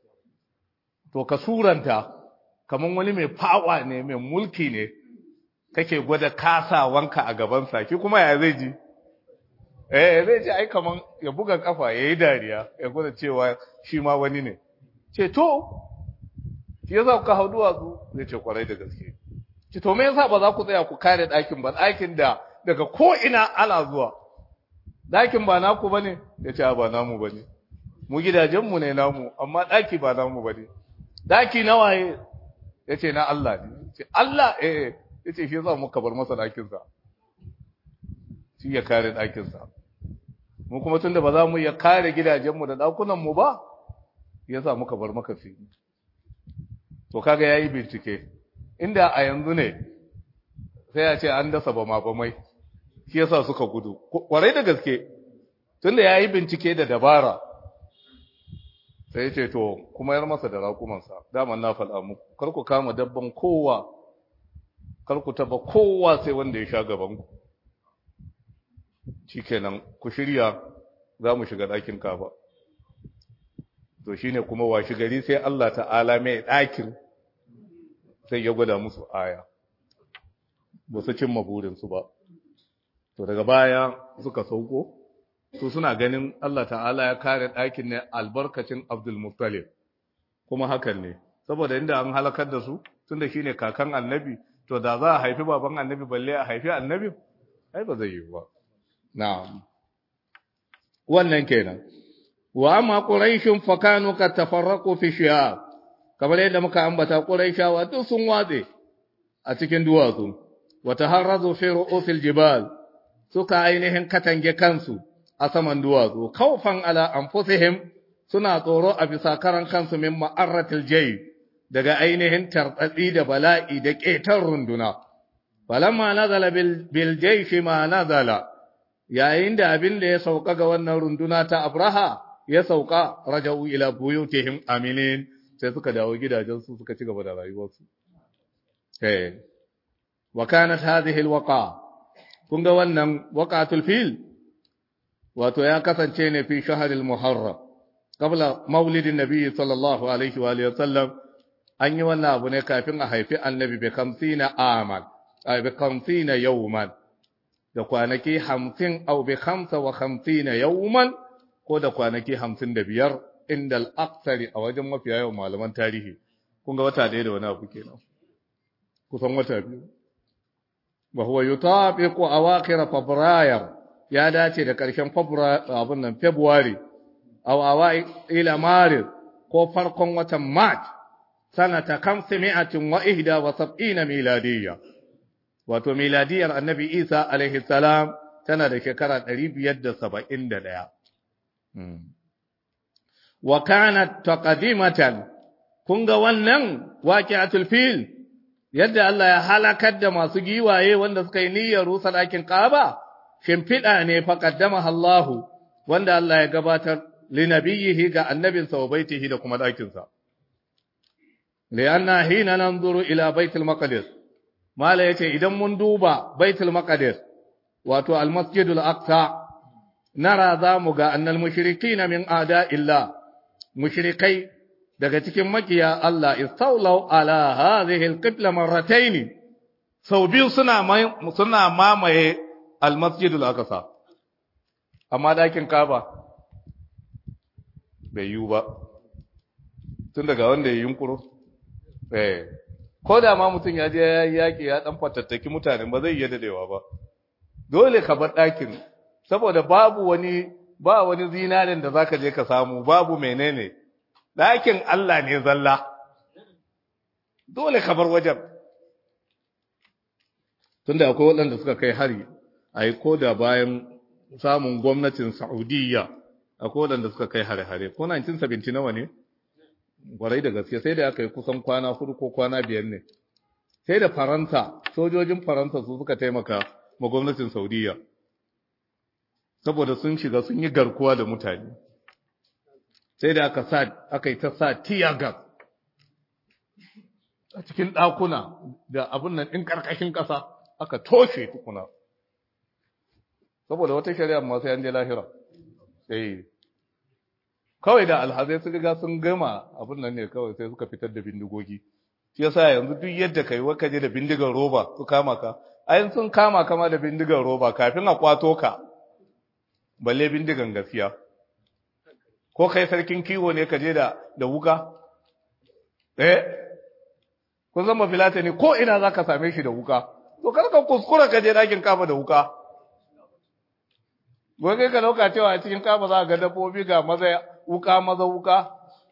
to ka suranta kamar wani mai fawa ne mai mulki ne kake gwada kasawanka a gabansa ki kuma ya zai ji eh zai ji ai kaman ya buga kafa ya yi dariya ya gwada cewa shi ma wani ne ce to shi yasa kuka hau duwatsu zai ce kwarai da gaske ce to me yasa ba za ku tsaya ku kare ɗakin ba ɗakin da daga ko ina ana zuwa ɗakin ba naku bane ya ce ba namu bane mu gidajenmu ne namu amma ɗaki ba namu bane ɗaki na waye ya ce na Allah ne ce Allah eh ya ce shi yasa muka bar masa ɗakinsa shi ya kare ɗakinsa mu kuma tunda ba za mu iya kare gidajenmu da ɗakunanmu ba ya sa muka bar maka fili to kaga yayi bincike inda a yanzu ne sai a ce an dasa ba ma bamai shi yasa suka gudu kwarai da gaske tunda yayi bincike da dabara sai ce to kuma yar masa da raƙumansa daman na faɗa muku kar ku kama dabban kowa kar ku taba kowa sai wanda ya sha gaban ku shikenan ku shirya za mu shiga ɗakin kafa to shine kuma washi gari sai Allah ta'ala mai ɗakin sai ya gwada musu aya ba su cimma burinsu ba to daga baya suka sauko su suna ganin Allah ta'ala ya kare ɗakin ne albarkacin Abdul Muttalib kuma hakan ne saboda inda an halakar da su tunda shine kakan annabi to da za a haifi baban annabi balle a haifi annabi ai ba zai yi ba na'am wannan kenan wa amma quraishun fakanu ka tafarraqu fi shi'a kamar yadda muka ambata quraishawa duk sun watse a cikin duwatsu wa taharrazu fi ru'usil jibal suka ainihin katange kansu a saman duwatsu kaufan ala anfusihim suna tsoro a bisa karan kansu min ma'arratil jay daga ainihin tartsatsi da bala'i da ƙetar runduna falamma nazala bil jayshi ma nazala yayin da abin da ya sauka ga wannan runduna ta Abraha ya sauka raja'u ila buyutihim aminin sai suka dawo gidajensu suka ci gaba da rayuwarsu eh wa kanat hadhihi alwaqa kun ga wannan waqatul fil wato ya kasance ne fi shahril muharram qabla maulidin nabi sallallahu alaihi wa alihi wasallam an yi wannan abu ne kafin a haifi annabi bi 50 aman ay bi 50 yawman da kwanaki 50 aw bi 55 yawman ko da kwanaki 55 inda al-aqsari a wajen mafiya yawan malaman tarihi kun ga wata ɗaya da wani abu kenan kusan wata biyu wa huwa yutabiqu awakhir fabrayar ya dace da ƙarshen abin nan february aw awai ila maris ko farkon watan march sanata kamsimi'atin wa ihda wa sab'ina miladiyya wato miladiyar annabi isa alaihi salam tana da shekara 571 wa kanat taqdimatan kun ga wannan waqi'atul fil yadda Allah ya halakar da masu giwaye wanda suka yi niyyar rusa ɗakin Kaaba shimfiɗa ne fa qaddamaha Allah wanda Allah ya gabatar li nabiyhi ga annabinsa wa baitihi da kuma ɗakinsa lianna hina nanzuru ila baitul maqdis mala yace idan mun duba baitul maqdis wato al masjidul aqsa nara za mu ga annal mushrikina min ada illa mushrikai daga cikin makiya Allah istawlaw ala hadhihi alqibla marratayn sau biyu suna suna mamaye almasjidul aqsa amma dakin kaba bai yiwu ba tun daga wanda ya yunkuro eh ko da ma mutum ya je ya yaki ya dan fatattaki mutane ba zai iya dadewa ba dole ka bar dakin saboda babu wani ba wani zinarin da zaka je ka samu babu menene ɗakin Allah ne zalla, dole ka bar wajen. Tunda akwai waɗanda suka kai hari, a yi ko da bayan samun gwamnatin Saudiya, akwai waɗanda suka kai hare-hare, ko 1970 nawa ne? Gwarai da gaske sai da aka yi kusan kwana hudu ko kwana biyar ne. Sai da Faransa, sojojin Faransa su suka taimaka ma gwamnatin Saudiya, saboda sun shiga sun yi garkuwa da mutane. sai da aka sa aka yi ta sa tiyagas a cikin ɗakuna da abin nan ɗin ƙarƙashin ƙasa aka toshe tukuna saboda wata shari'a masu yan je lahira sai kawai da alhazai su riga sun gama abin nan ne kawai sai suka fitar da bindigogi shi yasa yanzu duk yadda kai waka je da bindigar roba su kama ka ayin sun kama kama da bindigar roba kafin a kwato ka balle bindigan gaskiya ko kai sarkin kiwo ne ka je da da wuka eh kun zama filata ne ko ina zaka same shi da wuka to kar ka kuskura ka je dakin kafa da wuka wai kai ka dauka cewa a cikin kafa za ga dabbobi ga maza wuka maza wuka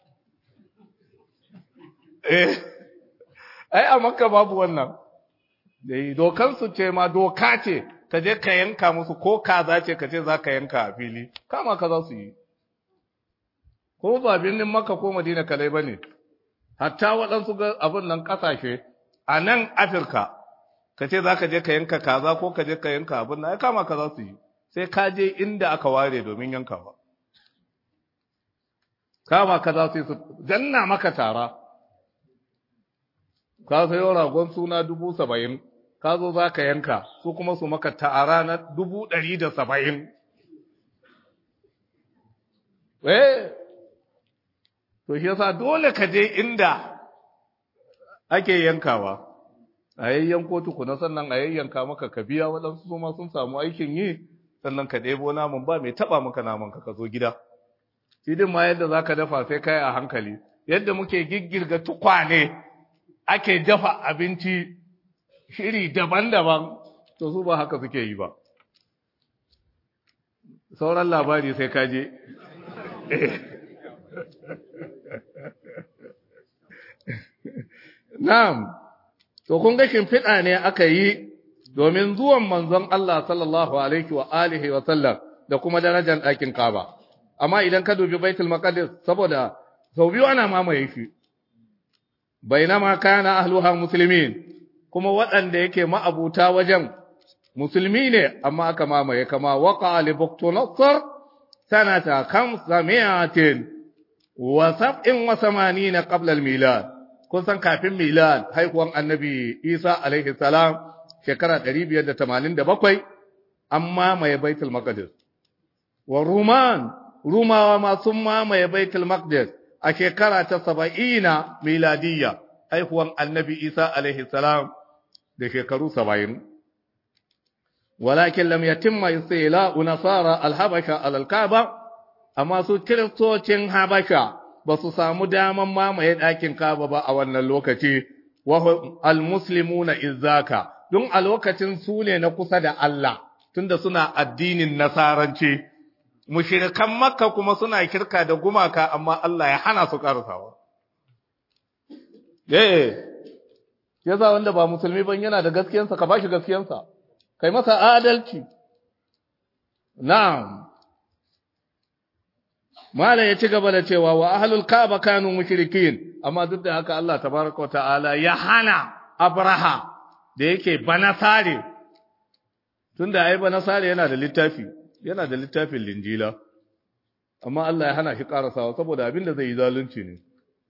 eh ai a makka babu wannan dai dokan su ce ma doka ce ka je ka yanka musu ko kaza ce ka ce za ka yanka a fili kama ka za su yi ko ba birnin Makka ko Madina kalai ba ne, hatta waɗansu ga abin nan ƙasashe a nan Afirka, ka ce za ka je ka yanka kaza ko ka je ka yanka abin nan, ya kama ka za su yi, sai ka je inda aka ware domin yankawa. Kama ka za su yi su danna maka tara, ka sayo ragon suna dubu saba'in, ka zo za ka yanka, su kuma su maka tara na dubu ɗari da saba'in. Eh, to shi yasa dole ka je inda ake yankawa a yayyanko tukuna sannan a yayyanka maka ka biya waɗansu su ma sun samu aikin yi sannan ka ɗebo naman ba mai taɓa maka naman ka ka zo gida shi din ma yadda za ka dafa sai kai a hankali yadda muke giggirga tukwane ake dafa abinci shiri daban-daban to su ba haka suke yi ba sauran labari sai ka je Na'am, to kun ga shimfiɗa ne aka yi domin zuwan manzon Allah sallallahu Alaihi wa alihi wa sallam da kuma darajar ɗakin Kaba. Amma idan ka dubi Baitul Maqdis saboda sau biyu ana mamaye shi, bainama kana ahluha musulmin kuma waɗanda yake ma'abuta wajen musulmi ne amma aka mamaye kama waka li Buktunassar sanata kamsa mi'atin wa sab'in wa samanina qabla al-milad kun san kafin milad haihuwan annabi Isa alaihi salam shekara 587 an mamaye baitul maqdis wa ruman rumawa ma sun mamaye baitul maqdis a shekara ta 70 miladiyya haihuwan annabi Isa alaihi salam da shekaru 70 walakin lam yatimma istila'u nasara al-habasha al-kaaba amma su kiristocin habasha ba su samu daman mamaye ɗakin kaba ba a wannan lokaci wa almuslimuna izaka don a lokacin su ne na kusa da Allah tunda suna addinin nasaranci mushrikan makka kuma suna kirka da gumaka amma Allah ya hana su karasawa eh yaza wanda ba musulmi ban yana da gaskiyansa ka bashi gaskiyansa kai masa adalci na'am Malam ya ci gaba da cewa wa ahlul Kaaba kanu mushrikin amma duk da haka Allah tabaraka ta'ala ya hana Abraha da yake banasare tunda ai banasare yana da littafi yana da littafin linjila amma Allah ya hana shi karasawa saboda abin da zai yi zalunci ne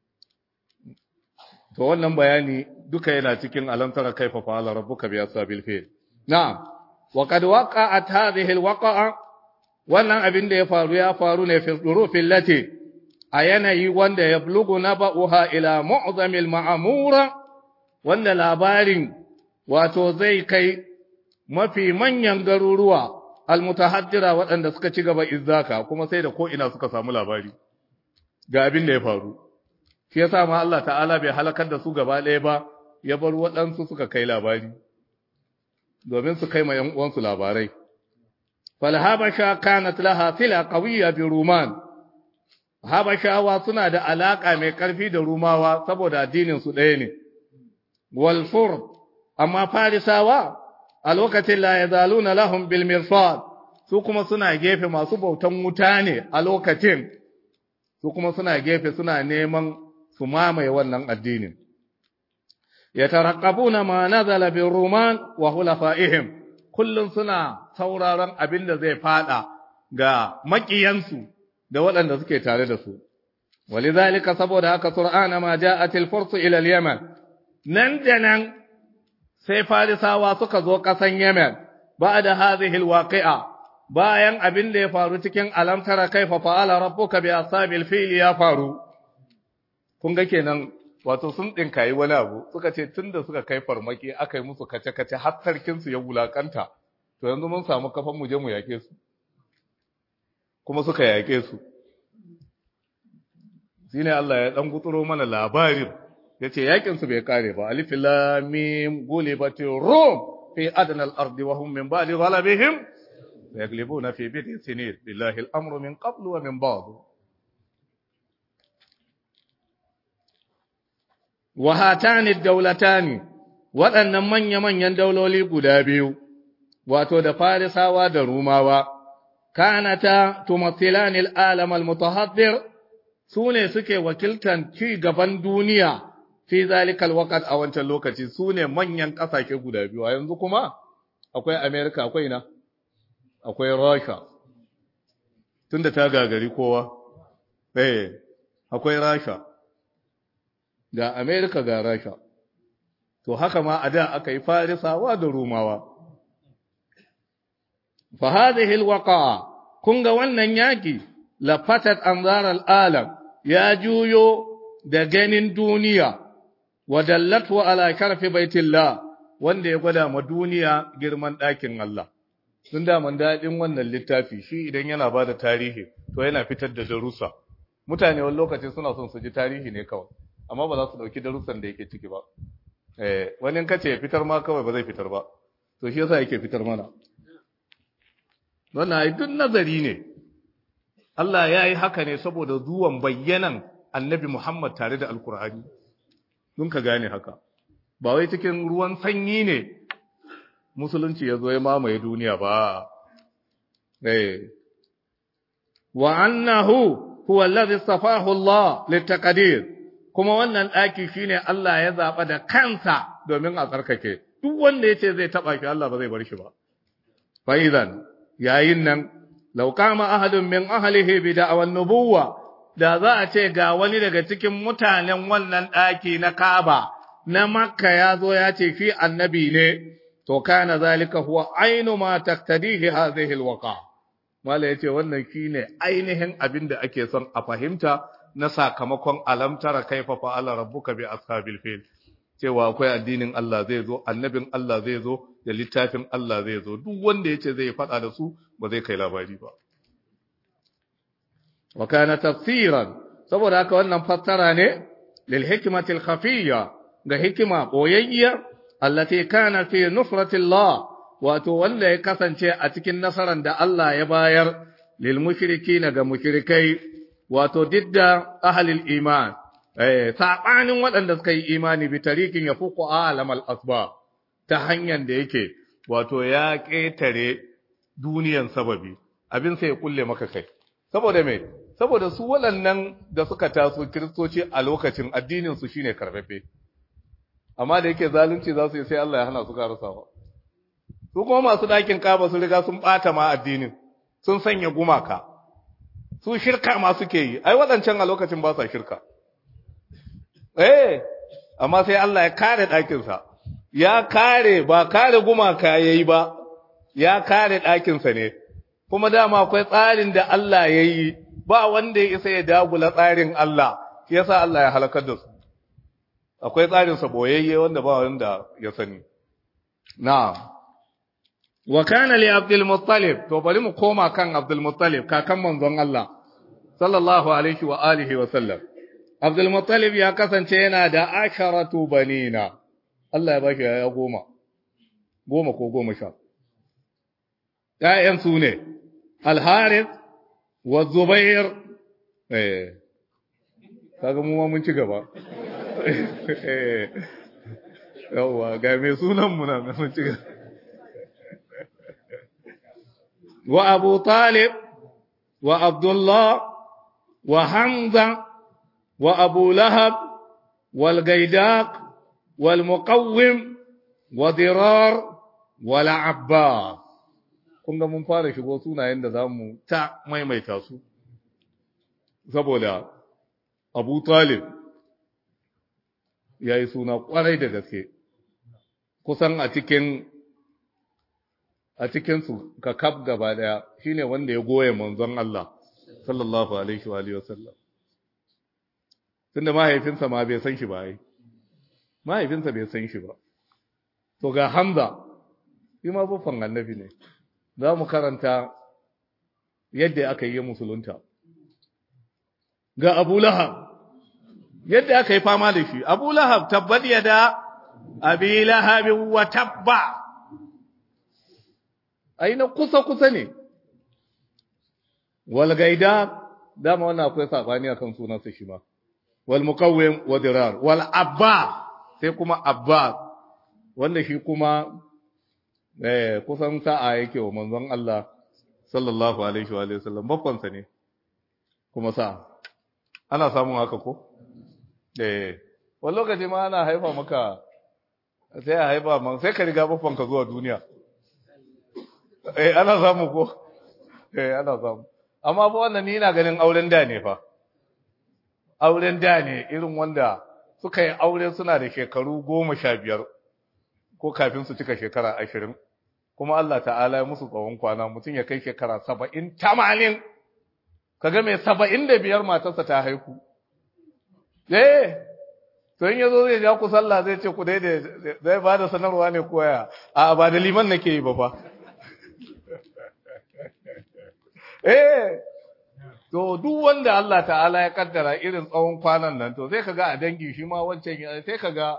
to wannan bayani duka yana cikin alamtara kaifa fa'ala rabbuka bi ashabil fil na'am wa qad waqa'at hadhihi alwaqa'a wannan abin da ya faru ya faru ne fi durufin lati a yanayi wanda ya blugu na ba'uha ila mu'zamil ma'amura wanda labarin wato zai kai mafi manyan garuruwa almutahaddira waɗanda suka ci gaba izzaka kuma sai da ko ina suka samu labari ga abin da ya faru shi yasa ma Allah ta'ala bai halakar da su gaba ɗaya ba ya bar waɗansu suka kai labari domin su kai ma ‘yan uwansu labarai فالهبشة كانت لها صلة قوية برومان habashawa suna da alaka mai ƙarfi da rumawa saboda addinin su ɗaya ne wal fur amma farisawa a lokacin la yazaluna lahum bil mirsad su kuma suna gefe masu bautan wuta ne a lokacin su kuma suna gefe suna neman su mamaye wannan addinin yataraqabuna ma nazala bir ruman wa hulafa'ihim kullum suna sauraron abin da zai fada ga makiyansu da waɗanda suke tare da su. Walizalika saboda haka Qur'ana ma ja'atil fursu ila al-Yaman nan da nan sai Farisawa suka zo ƙasan Yemen ba'da hadhihi al-waqi'a bayan abin da ya faru cikin alamtara kaifa fa'ala rabbuka bi ashabil fil ya faru kun ga kenan wato sun dinkayi wani abu suka ce tunda suka kai farmaki aka yi musu kace-kace har sarkin su ya wulakanta to yanzu mun samu kafan mu je mu yake su kuma suka yake su shine Allah ya dan gutsuro mana labarin yace yakin su bai kare ba alif lam mim gulibati rum fi adna al-ard wa hum min ba'di ghalabihim yaglibuna fi bid'i sinin billahi al-amru min qablu wa min ba'd wa hatani ad-dawlatani waɗannan manya-manyan dauloli guda biyu wato da farisawa da rumawa kanata tumathilani al-alam al-mutahaddir sune suke wakiltan ci gaban duniya fi zalikal waqt a wancan lokaci sune manyan kasashe guda biyu a yanzu kuma akwai America akwai na akwai Russia tunda ta gagari kowa eh akwai Russia ga America ga Russia to haka ma a da aka yi farisawa da rumawa fa hadhihi alwaqa kun ga wannan yaki lafatat anzar alalam ya juyo da ganin duniya wadallatu ala karfi baitillah wanda ya gwada ma duniya girman ɗakin Allah tun da man daɗin wannan littafi shi idan yana ba da tarihi to yana fitar da darussa mutane wani lokaci suna son su ji tarihi ne kawai amma ba za su ɗauki darussan da yake ciki ba eh wani kace ya fitar ma kawai ba zai fitar ba to shi yasa yake fitar mana wannan ai duk nazari ne Allah ya yi haka ne saboda zuwan bayyanan annabi Muhammad tare da Alkur'ani, don ka gane haka, ba wai cikin ruwan sanyi ne musulunci ya zo ya mamaye duniya ba. Wa annahu huwa allazi safahu Allah litaqdir kuma wannan ɗaki shine Allah ya zaɓa da kansa domin a tsarkake duk wanda yace zai taɓa shi Allah ba zai bar shi ba fa idan yayin nan law qama ahadun min ahlihi bi da'wan nubuwwa da za a ce ga wani daga cikin mutanen wannan ɗaki na Kaaba na Makka ya zo ya ce shi annabi ne to kana zalika huwa ainu ma taqtadihi hadhihi alwaqa mala yace wannan shine ainihin abin da ake son a fahimta na sakamakon alamtara kaifa fa'ala rabbuka bi ashabil fil cewa akwai addinin Allah zai zo annabin Allah zai zo da littafin Allah zai zo duk wanda yace zai faɗa da su ba zai kai labari ba wa kana tafsiran saboda haka wannan fassara ne lil hikmatil khafiyya ga hikima boyayya allati kana fi nusratillah wato wanda ya kasance a cikin nasaran da Allah ya bayar lil mushrikina ga mushrikai wato didda ahlil iman eh sabanin waɗanda suka yi imani bi tarikin ya fuku alamal asba ta hanyar da yake wato ya ƙetare duniyan sababi abin sai ya kulle maka kai saboda me saboda su waɗannan da suka taso kiristoci a lokacin addinin su shine karfafe amma da yake zalunci za su yi sai Allah ya hana su karasawa su kuma masu ɗakin kaba su riga sun ɓata ma addinin sun sanya gumaka su shirka ma suke yi ai waɗancan a lokacin ba sa shirka eh amma sai Allah ya kare ɗakinsa ya kare ba kare gumaka ya yi ba ya kare ɗakinsa ne kuma dama akwai tsarin da Allah ya yi ba wanda ya isa ya dagula tsarin Allah shi yasa Allah ya halakar da su akwai tsarinsa boyayye wanda ba wanda ya sani na'am wa kana li abdul muttalib to bari mu koma kan abdul muttalib kakan manzon Allah sallallahu alaihi wa alihi wa sallam abdul muttalib ya kasance yana da asharatu banina Allah ya bashi ya goma goma ko goma sha ƴaƴan su ne al-harith wa zubair eh kaga mu ma mun ci gaba eh yawa ga me sunan mu nan mun ci gaba وأبو طالب وعبد الله وحمزة وأبو لهب والقيداق والمقوم وضرار والعباس kun ga mun fara shigo sunayen da za mu ta maimaita su saboda abu talib ya yi suna kwarai da gaske kusan a cikin a cikinsu ka kaf gaba daya shine wanda ya goye manzon Allah sallallahu alaihi wa alihi wasallam tunda mahaifinsa ma bai san shi ba ai mahaifinsa bai san shi ba to ga Hamza shi ma buffan annabi ne za mu karanta yadda aka yi musulunta ga Abu Lahab yadda aka yi fama da shi Abu Lahab tabbat yada Abi Lahab wa tabba ai na kusa-kusa ne, wal gaida, dama wannan akwai saɓani a kan sunansa shi ma, wal mukawwin wa dirar, wal abba, sai kuma abba, wanda shi kuma eh, kusan sa'a yake wa manzon Allah sallallahu alaihi wa sallam, bakwansa ne, kuma sa'a. Ana samun haka ko? Eh, wani lokaci ma ana haifa maka, sai a haifa man, sai ka riga bakwanka zuwa duniya. eh ana samu ko eh ana samu amma fa wannan ni ina ganin auren da ne fa auren da ne irin wanda suka yi aure suna da shekaru goma sha biyar ko kafin su cika shekara ashirin kuma Allah ta'ala ya musu tsawon kwana mutum ya kai shekara saba'in tamanin kaga mai saba'in da biyar matarsa ta haihu eh to in yazo zai ja ku sallah zai ce ku daidai zai ba da sanarwa ne koya a ba da liman nake yi ba fa Eh, to duk wanda Allah ta'ala ya kaddara irin tsawon kwanan nan, to sai kaga a dangi shi ma wancan sai kaga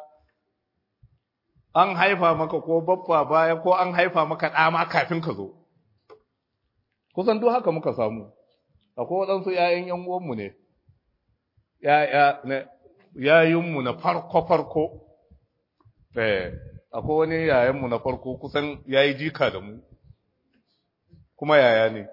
an haifa maka ko baffa baya ko an haifa maka ɗama kafin ka zo. Kusan duk haka muka samu, akwai waɗansu ‘ya'yan ‘yan uwanmu ne, ‘ya'yinmu na farko-farko, eh, akwai wani yayanmu na farko kusan ya yi jika da mu, kuma yaya ne.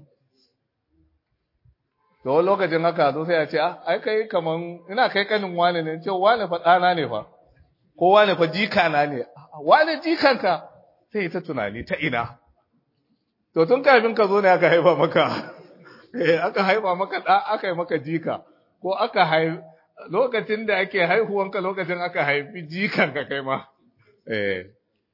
to wani lokacin haka zo sai ya ce ah ai kai kaman ina kai kanin wane ne ce wane fa ɗana ne fa ko wane fa jikana ne wane jikanka sai ta tunani ta ina to tun kafin ka zo ne aka haifa maka eh aka haifa maka da aka yi maka jika ko aka haifi lokacin da ake haihuwanka lokacin aka haifi jikanka kai ma eh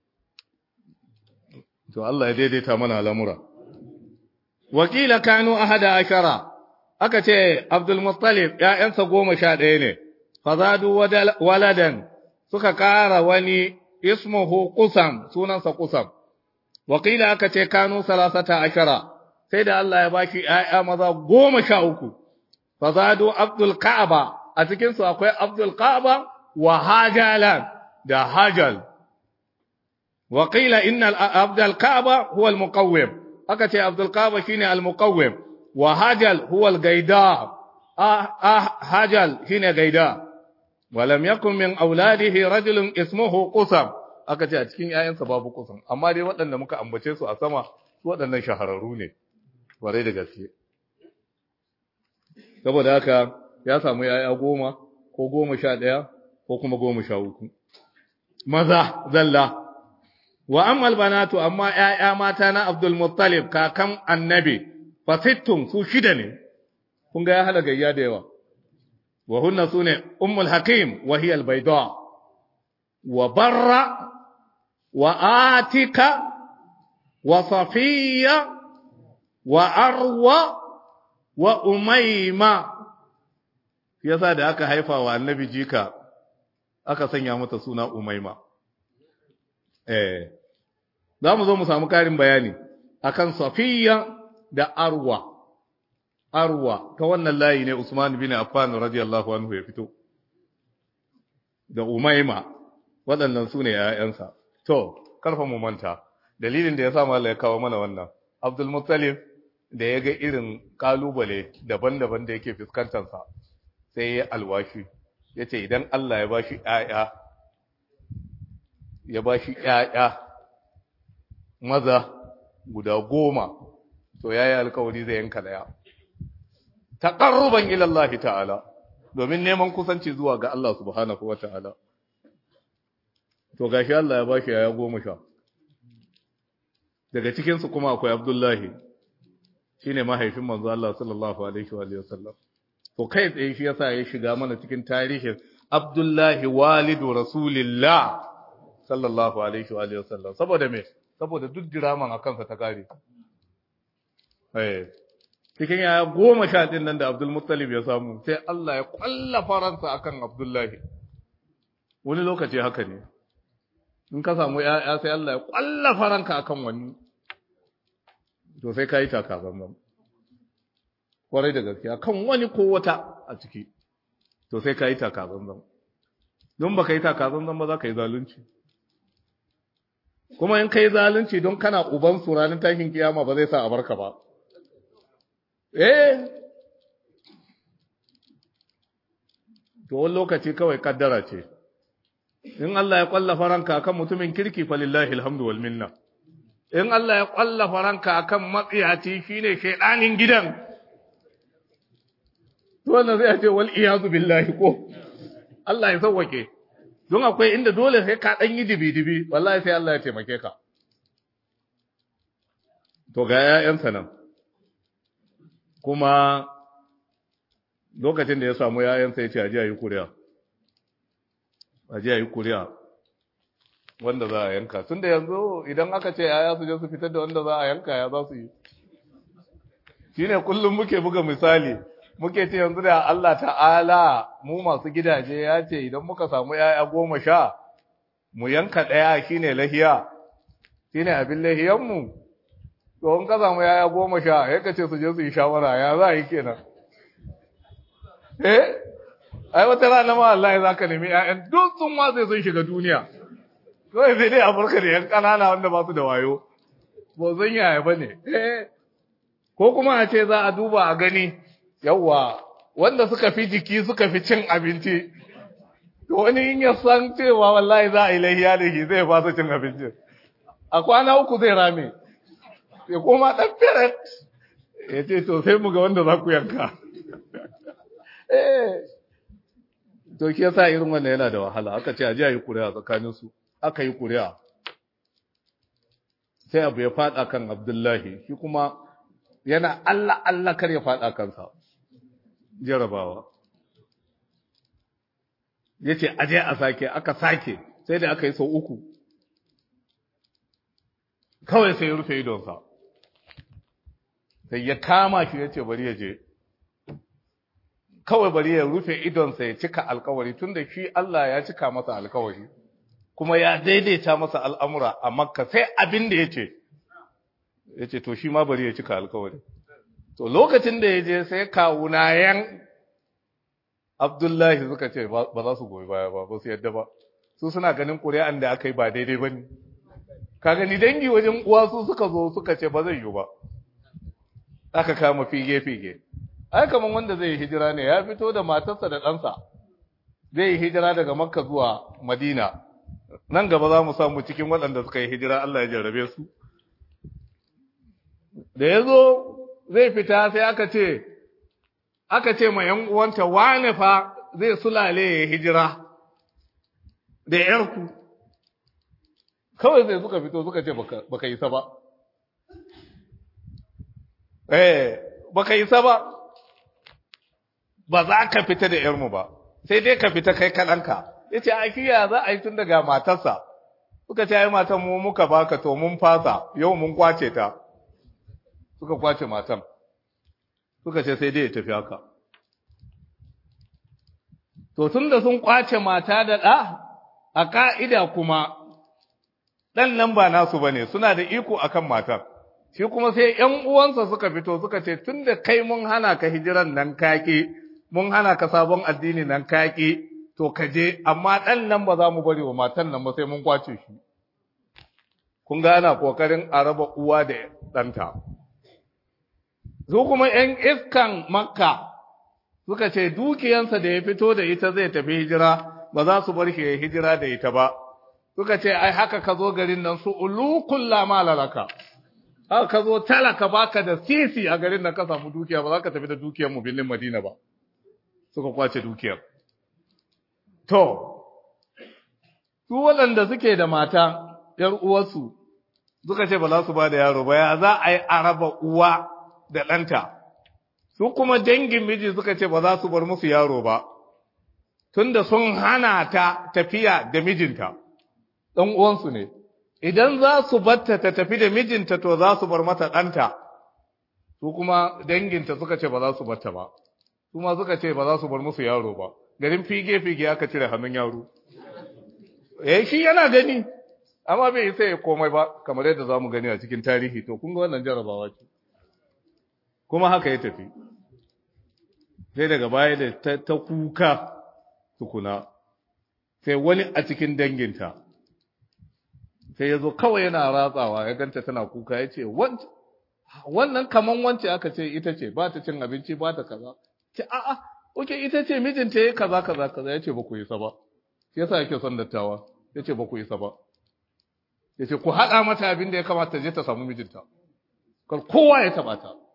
to Allah ya daidaita mana al'amura wakila kanu ahada ashara aka ce Abdul Muttalib ‘ya'yansa goma sha ɗaya ne, fazadu waladan suka ƙara wani ismuhu kusam sunansa kusam, wakila aka ce kanu salasata ashara, sai da Allah ya bashi ‘ya'ya maza goma sha uku, fazadu Abdul Ka'aba, a cikinsu akwai Abdul Ka'aba wa hajalan da hajal wa qila inna abdul kaaba huwa al muqawwim aka ce abdul kaaba shine al muqawwim wa hajal huwa al gaida ah hajal shine gaida wa lam yakun min auladihi rajulun ismuhu qusam aka ce a cikin ƴaƴansa babu qusam amma dai waɗanda muka ambace su a sama waɗannan shahararru ne kwarai da gaske saboda haka ya samu yaya goma ko goma sha ɗaya ko kuma goma sha uku maza zalla wa ammal banatu amma yaya mata na Abdul Muttalib kakan annabi fasittun su shida ne kun ga ya hala gayya da yawa wa hunna sune ummul hakim wa hiya al-bayda wa barra wa atika wa safiya wa arwa wa umaima yasa da aka haifa wa annabi jika aka sanya mata suna umaima eh za mu zo mu samu karin bayani akan safiya da arwa arwa ta wannan layi ne usman bin affan radiyallahu anhu ya fito da umaima waɗannan su ne ‘ya'yansa to karfa mu manta dalilin da ya sa mala ya kawo mana wannan abdul muttalib da ya ga irin kalubale daban-daban da yake fuskantarsa sai ya alwashi ya ce idan Allah ya bashi ‘ya'ya ya bashi ‘ya'ya maza guda goma to ya yi alkawari zai yanka daya taƙarruban ilallahi ta'ala domin neman kusanci zuwa ga Allah subhanahu wa ta'ala to gashi Allah ya bashi ‘ya'ya goma sha daga cikinsu kuma akwai abdullahi shi ne mahaifin manzo Allah sallallahu Alaihi wa sallam. To kai tsaye shi yasa ya shiga mana cikin tarihin Abdullahi walidu Rasulillah sallallahu Alaihi wa sallam. Saboda me? Saboda duk diraman a kansa ta kare. Cikin yaya goma sha ɗin nan da Abdul Muttalib ya samu, sai Allah ya ƙwalla faransa akan Abdullahi. Wani lokaci haka ne. In ka samu ‘ya'ya sai Allah ya ƙwalla faranka akan wani. to sai ka yi taka zanzan kwarai da gaskiya kan wani ko wata a ciki to sai ka yi taka zanzan don ba ka yi taka zanzan ba za ka yi zalunci kuma in ka yi zalunci don kana uban su ranar tashin kiyama ba zai sa a barka ba eh to wani lokaci kawai kaddara ce in Allah ya kwallafa ranka kan mutumin kirki falillahi alhamdu wal minna in Allah ya ƙwallafa ranka akan matsiyaci shine shaidanin gidan to wannan zai ce wal iyazu billahi ko Allah ya sauwake don akwai inda dole sai ka dan yi dibi-dibi wallahi sai Allah ya taimake ka to ga ƴaƴansa nan kuma lokacin da ya samu ƴaƴansa ya ce a ji a yi kuriya a ji a yi kuriya wanda za a yanka tun da yanzu idan aka ce yaya su je su fitar da wanda za a yanka ya za su yi shine kullum muke buga misali muke ce yanzu da Allah ta'ala mu masu gidaje ya ce idan muka samu yaya goma sha mu yanka ɗaya shine lahiya shine abin lahiyanmu to in ka samu yaya goma sha ya ka ce su je su yi shawara ya za a yi kenan eh ai wata rana ma Allah ya zaka nemi ƴaƴan duk sun ma sai sun shiga duniya kawai sai dai a farka da yan ƙanana wanda ba su da wayo ba zan yaya ba ne ko kuma a ce za a duba a gani yawwa wanda suka fi jiki suka fi cin abinci to wani in ya san cewa wallahi za a yi lahiya da shi zai fasa cin abinci a kwana uku zai rame ya koma ɗan feret ya ce to sai mu ga wanda za ku yanka to shi yasa irin wannan yana da wahala aka ce a ji a yi kuri'a tsakaninsu aka yi kuri'a sai abu ya fada kan abdullahi shi kuma yana Allah Allah kar ya fada kansa jarabawa ya ce aje a sake aka sake sai da aka yi sau uku kawai sai ya rufe idonsa sai ya kama shi ya ce bari ya je kawai bari ya rufe idonsa ya cika alkawari tun da shi Allah ya cika masa alkawari kuma ya daidaita masa al'amura a makka sai abin da ya ce ya ce to shi ma bari ya cika alkawari to lokacin da ya je sai kawunayen Abdullahi suka ce ba za su goyi baya ba ba su yadda ba su suna ganin ƙuri'an da aka yi ba daidai ba ne ka gani dangi wajen uwa su suka zo suka ce ba zai yi ba aka kama fige-fige ai kamar wanda zai yi hijira ne ya fito da matarsa da ɗansa zai yi hijira daga makka zuwa madina nan gaba za mu samu cikin waɗanda suka yi hijira Allah ya jarrabe su da ya zo zai fita sai aka ce aka ce ma ‘yan uwanta wane fa zai sulale ya hijira da ‘yarku kawai sai suka fito suka ce baka isa ba eh baka isa ba ba za ka fita da ‘yarmu ba sai dai ka fita kai kaɗanka ya ce a kiya za a yi tun daga matarsa suka ce ai matan mu muka baka to mun fasa yau mun kwace ta suka kwace matan suka ce sai dai ya tafi haka to tun da sun kwace mata da ɗa a ƙa'ida kuma ɗan nan ba nasu ba ne suna da iko akan matar shi kuma sai ‘yan uwansa suka fito suka ce tun da kai mun hana ka hijiran nan kaki mun hana ka sabon addini nan kaki to ka je amma ɗan nan ba za mu bari wa matan nan ba sai mun kwace shi kun ga ana kokarin a raba uwa da ɗanta su kuma ‘yan iskan makka suka ce dukiyansa da ya fito da ita zai tafi hijira ba za su bar shi ya hijira da ita ba suka ce ai haka ka zo garin nan su ulukun lama lalaka haka ka zo talaka baka da sisi a garin nan ka samu dukiya ba za ka tafi da dukiyar mu birnin madina ba suka kwace dukiyar To, su waɗanda suke da mata, ‘yar uwarsu, suka ce ba za su ba da yaro ba, ya za a yi araba uwa da ɗanta, su kuma dangin miji suka ce ba za su bar musu yaro ba, tunda sun hana ta tafiya da mijinta, ɗan uwansu ne, idan za su batta ta tafi da mijinta to za su bar mata ɗanta, su kuma danginta suka ce ba za su batta ba, su ma suka ce ba za su bar musu yaro ba. garin fige-fige aka cire hannun yaro. Eh shi yana gani, amma bai isa ya komai ba, kamar yadda za mu gani a cikin tarihi, to kun ga wannan jarabawa ce. Kuma haka ya tafi. Sai daga baya da ta, ta kuka tukuna, sai wani a cikin danginta, sai ya zo kawai yana ratsawa, ya ganta tana kuka, ya ce, wannan kaman wance aka ce ita ce, ba ta cin abinci, ba ta kaza. Ce, a'a, Oke ita ce mijinta ya kaza kaza kaza ya ce ba ku yi sa ba, shi yasa yake son dattawa, ya ce ba ku yi sa ba. Ya ce ku haɗa mata abin da ya kamata je ta samu mijinta, kar kowa ya taɓa ta.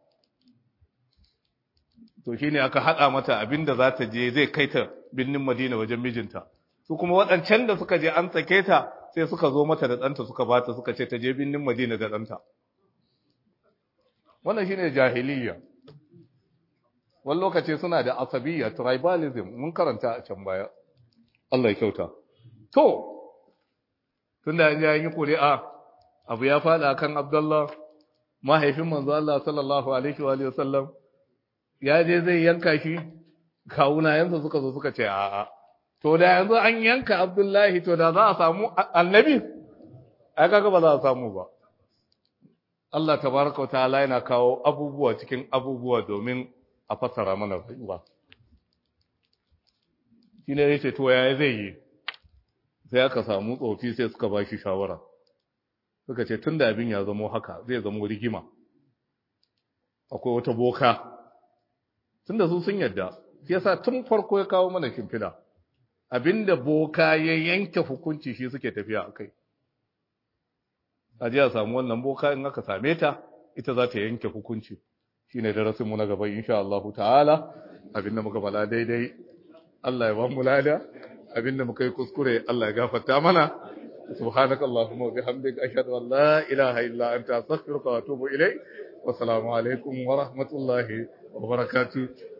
To shi ne aka haɗa mata abin da za ta je zai kai ta birnin Madina wajen mijinta. Su kuma waɗancan da suka je an sake ta sai suka zo mata da ɗanta suka bata suka ce ta je birnin Madina da ɗanta. Wannan shi ne jahiliya. wani lokaci suna da asabiya tribalism mun karanta a can baya Allah ya kyauta to tunda an yi ƙuri'a abu ya faɗa kan Abdullah mahaifin manzo Allah sallallahu alaihi wa sallam ya je zai yanka shi kawuna yanzu suka zo suka ce a'a to da yanzu an yanka Abdullahi to da za a samu annabi ai kaga ba za a samu ba Allah tabaraka wa ta'ala yana kawo abubuwa cikin abubuwa domin a fassara mana rayuwa shi ne yace to yaya zai yi sai aka samu tsofi sai suka ba shi shawara suka ce tun da abin ya zamo haka zai zamo rigima akwai wata boka tun da su sun yadda shi yasa tun farko ya kawo mana shimfida abinda boka ya yanke hukunci shi suke tafiya a kai a ji a samu wannan boka in aka same ta ita za ta yanke hukunci shine darasinmu na gaba insha Allah ta'ala abinda muka bala daidai Allah ya ba mu lada abinda muka yi kuskure Allah ya gafarta mana subhanaka allahumma wa bihamdika ashhadu an la ilaha illa anta astaghfiruka wa atubu ilayk wa assalamu alaikum wa rahmatullahi wa barakatuh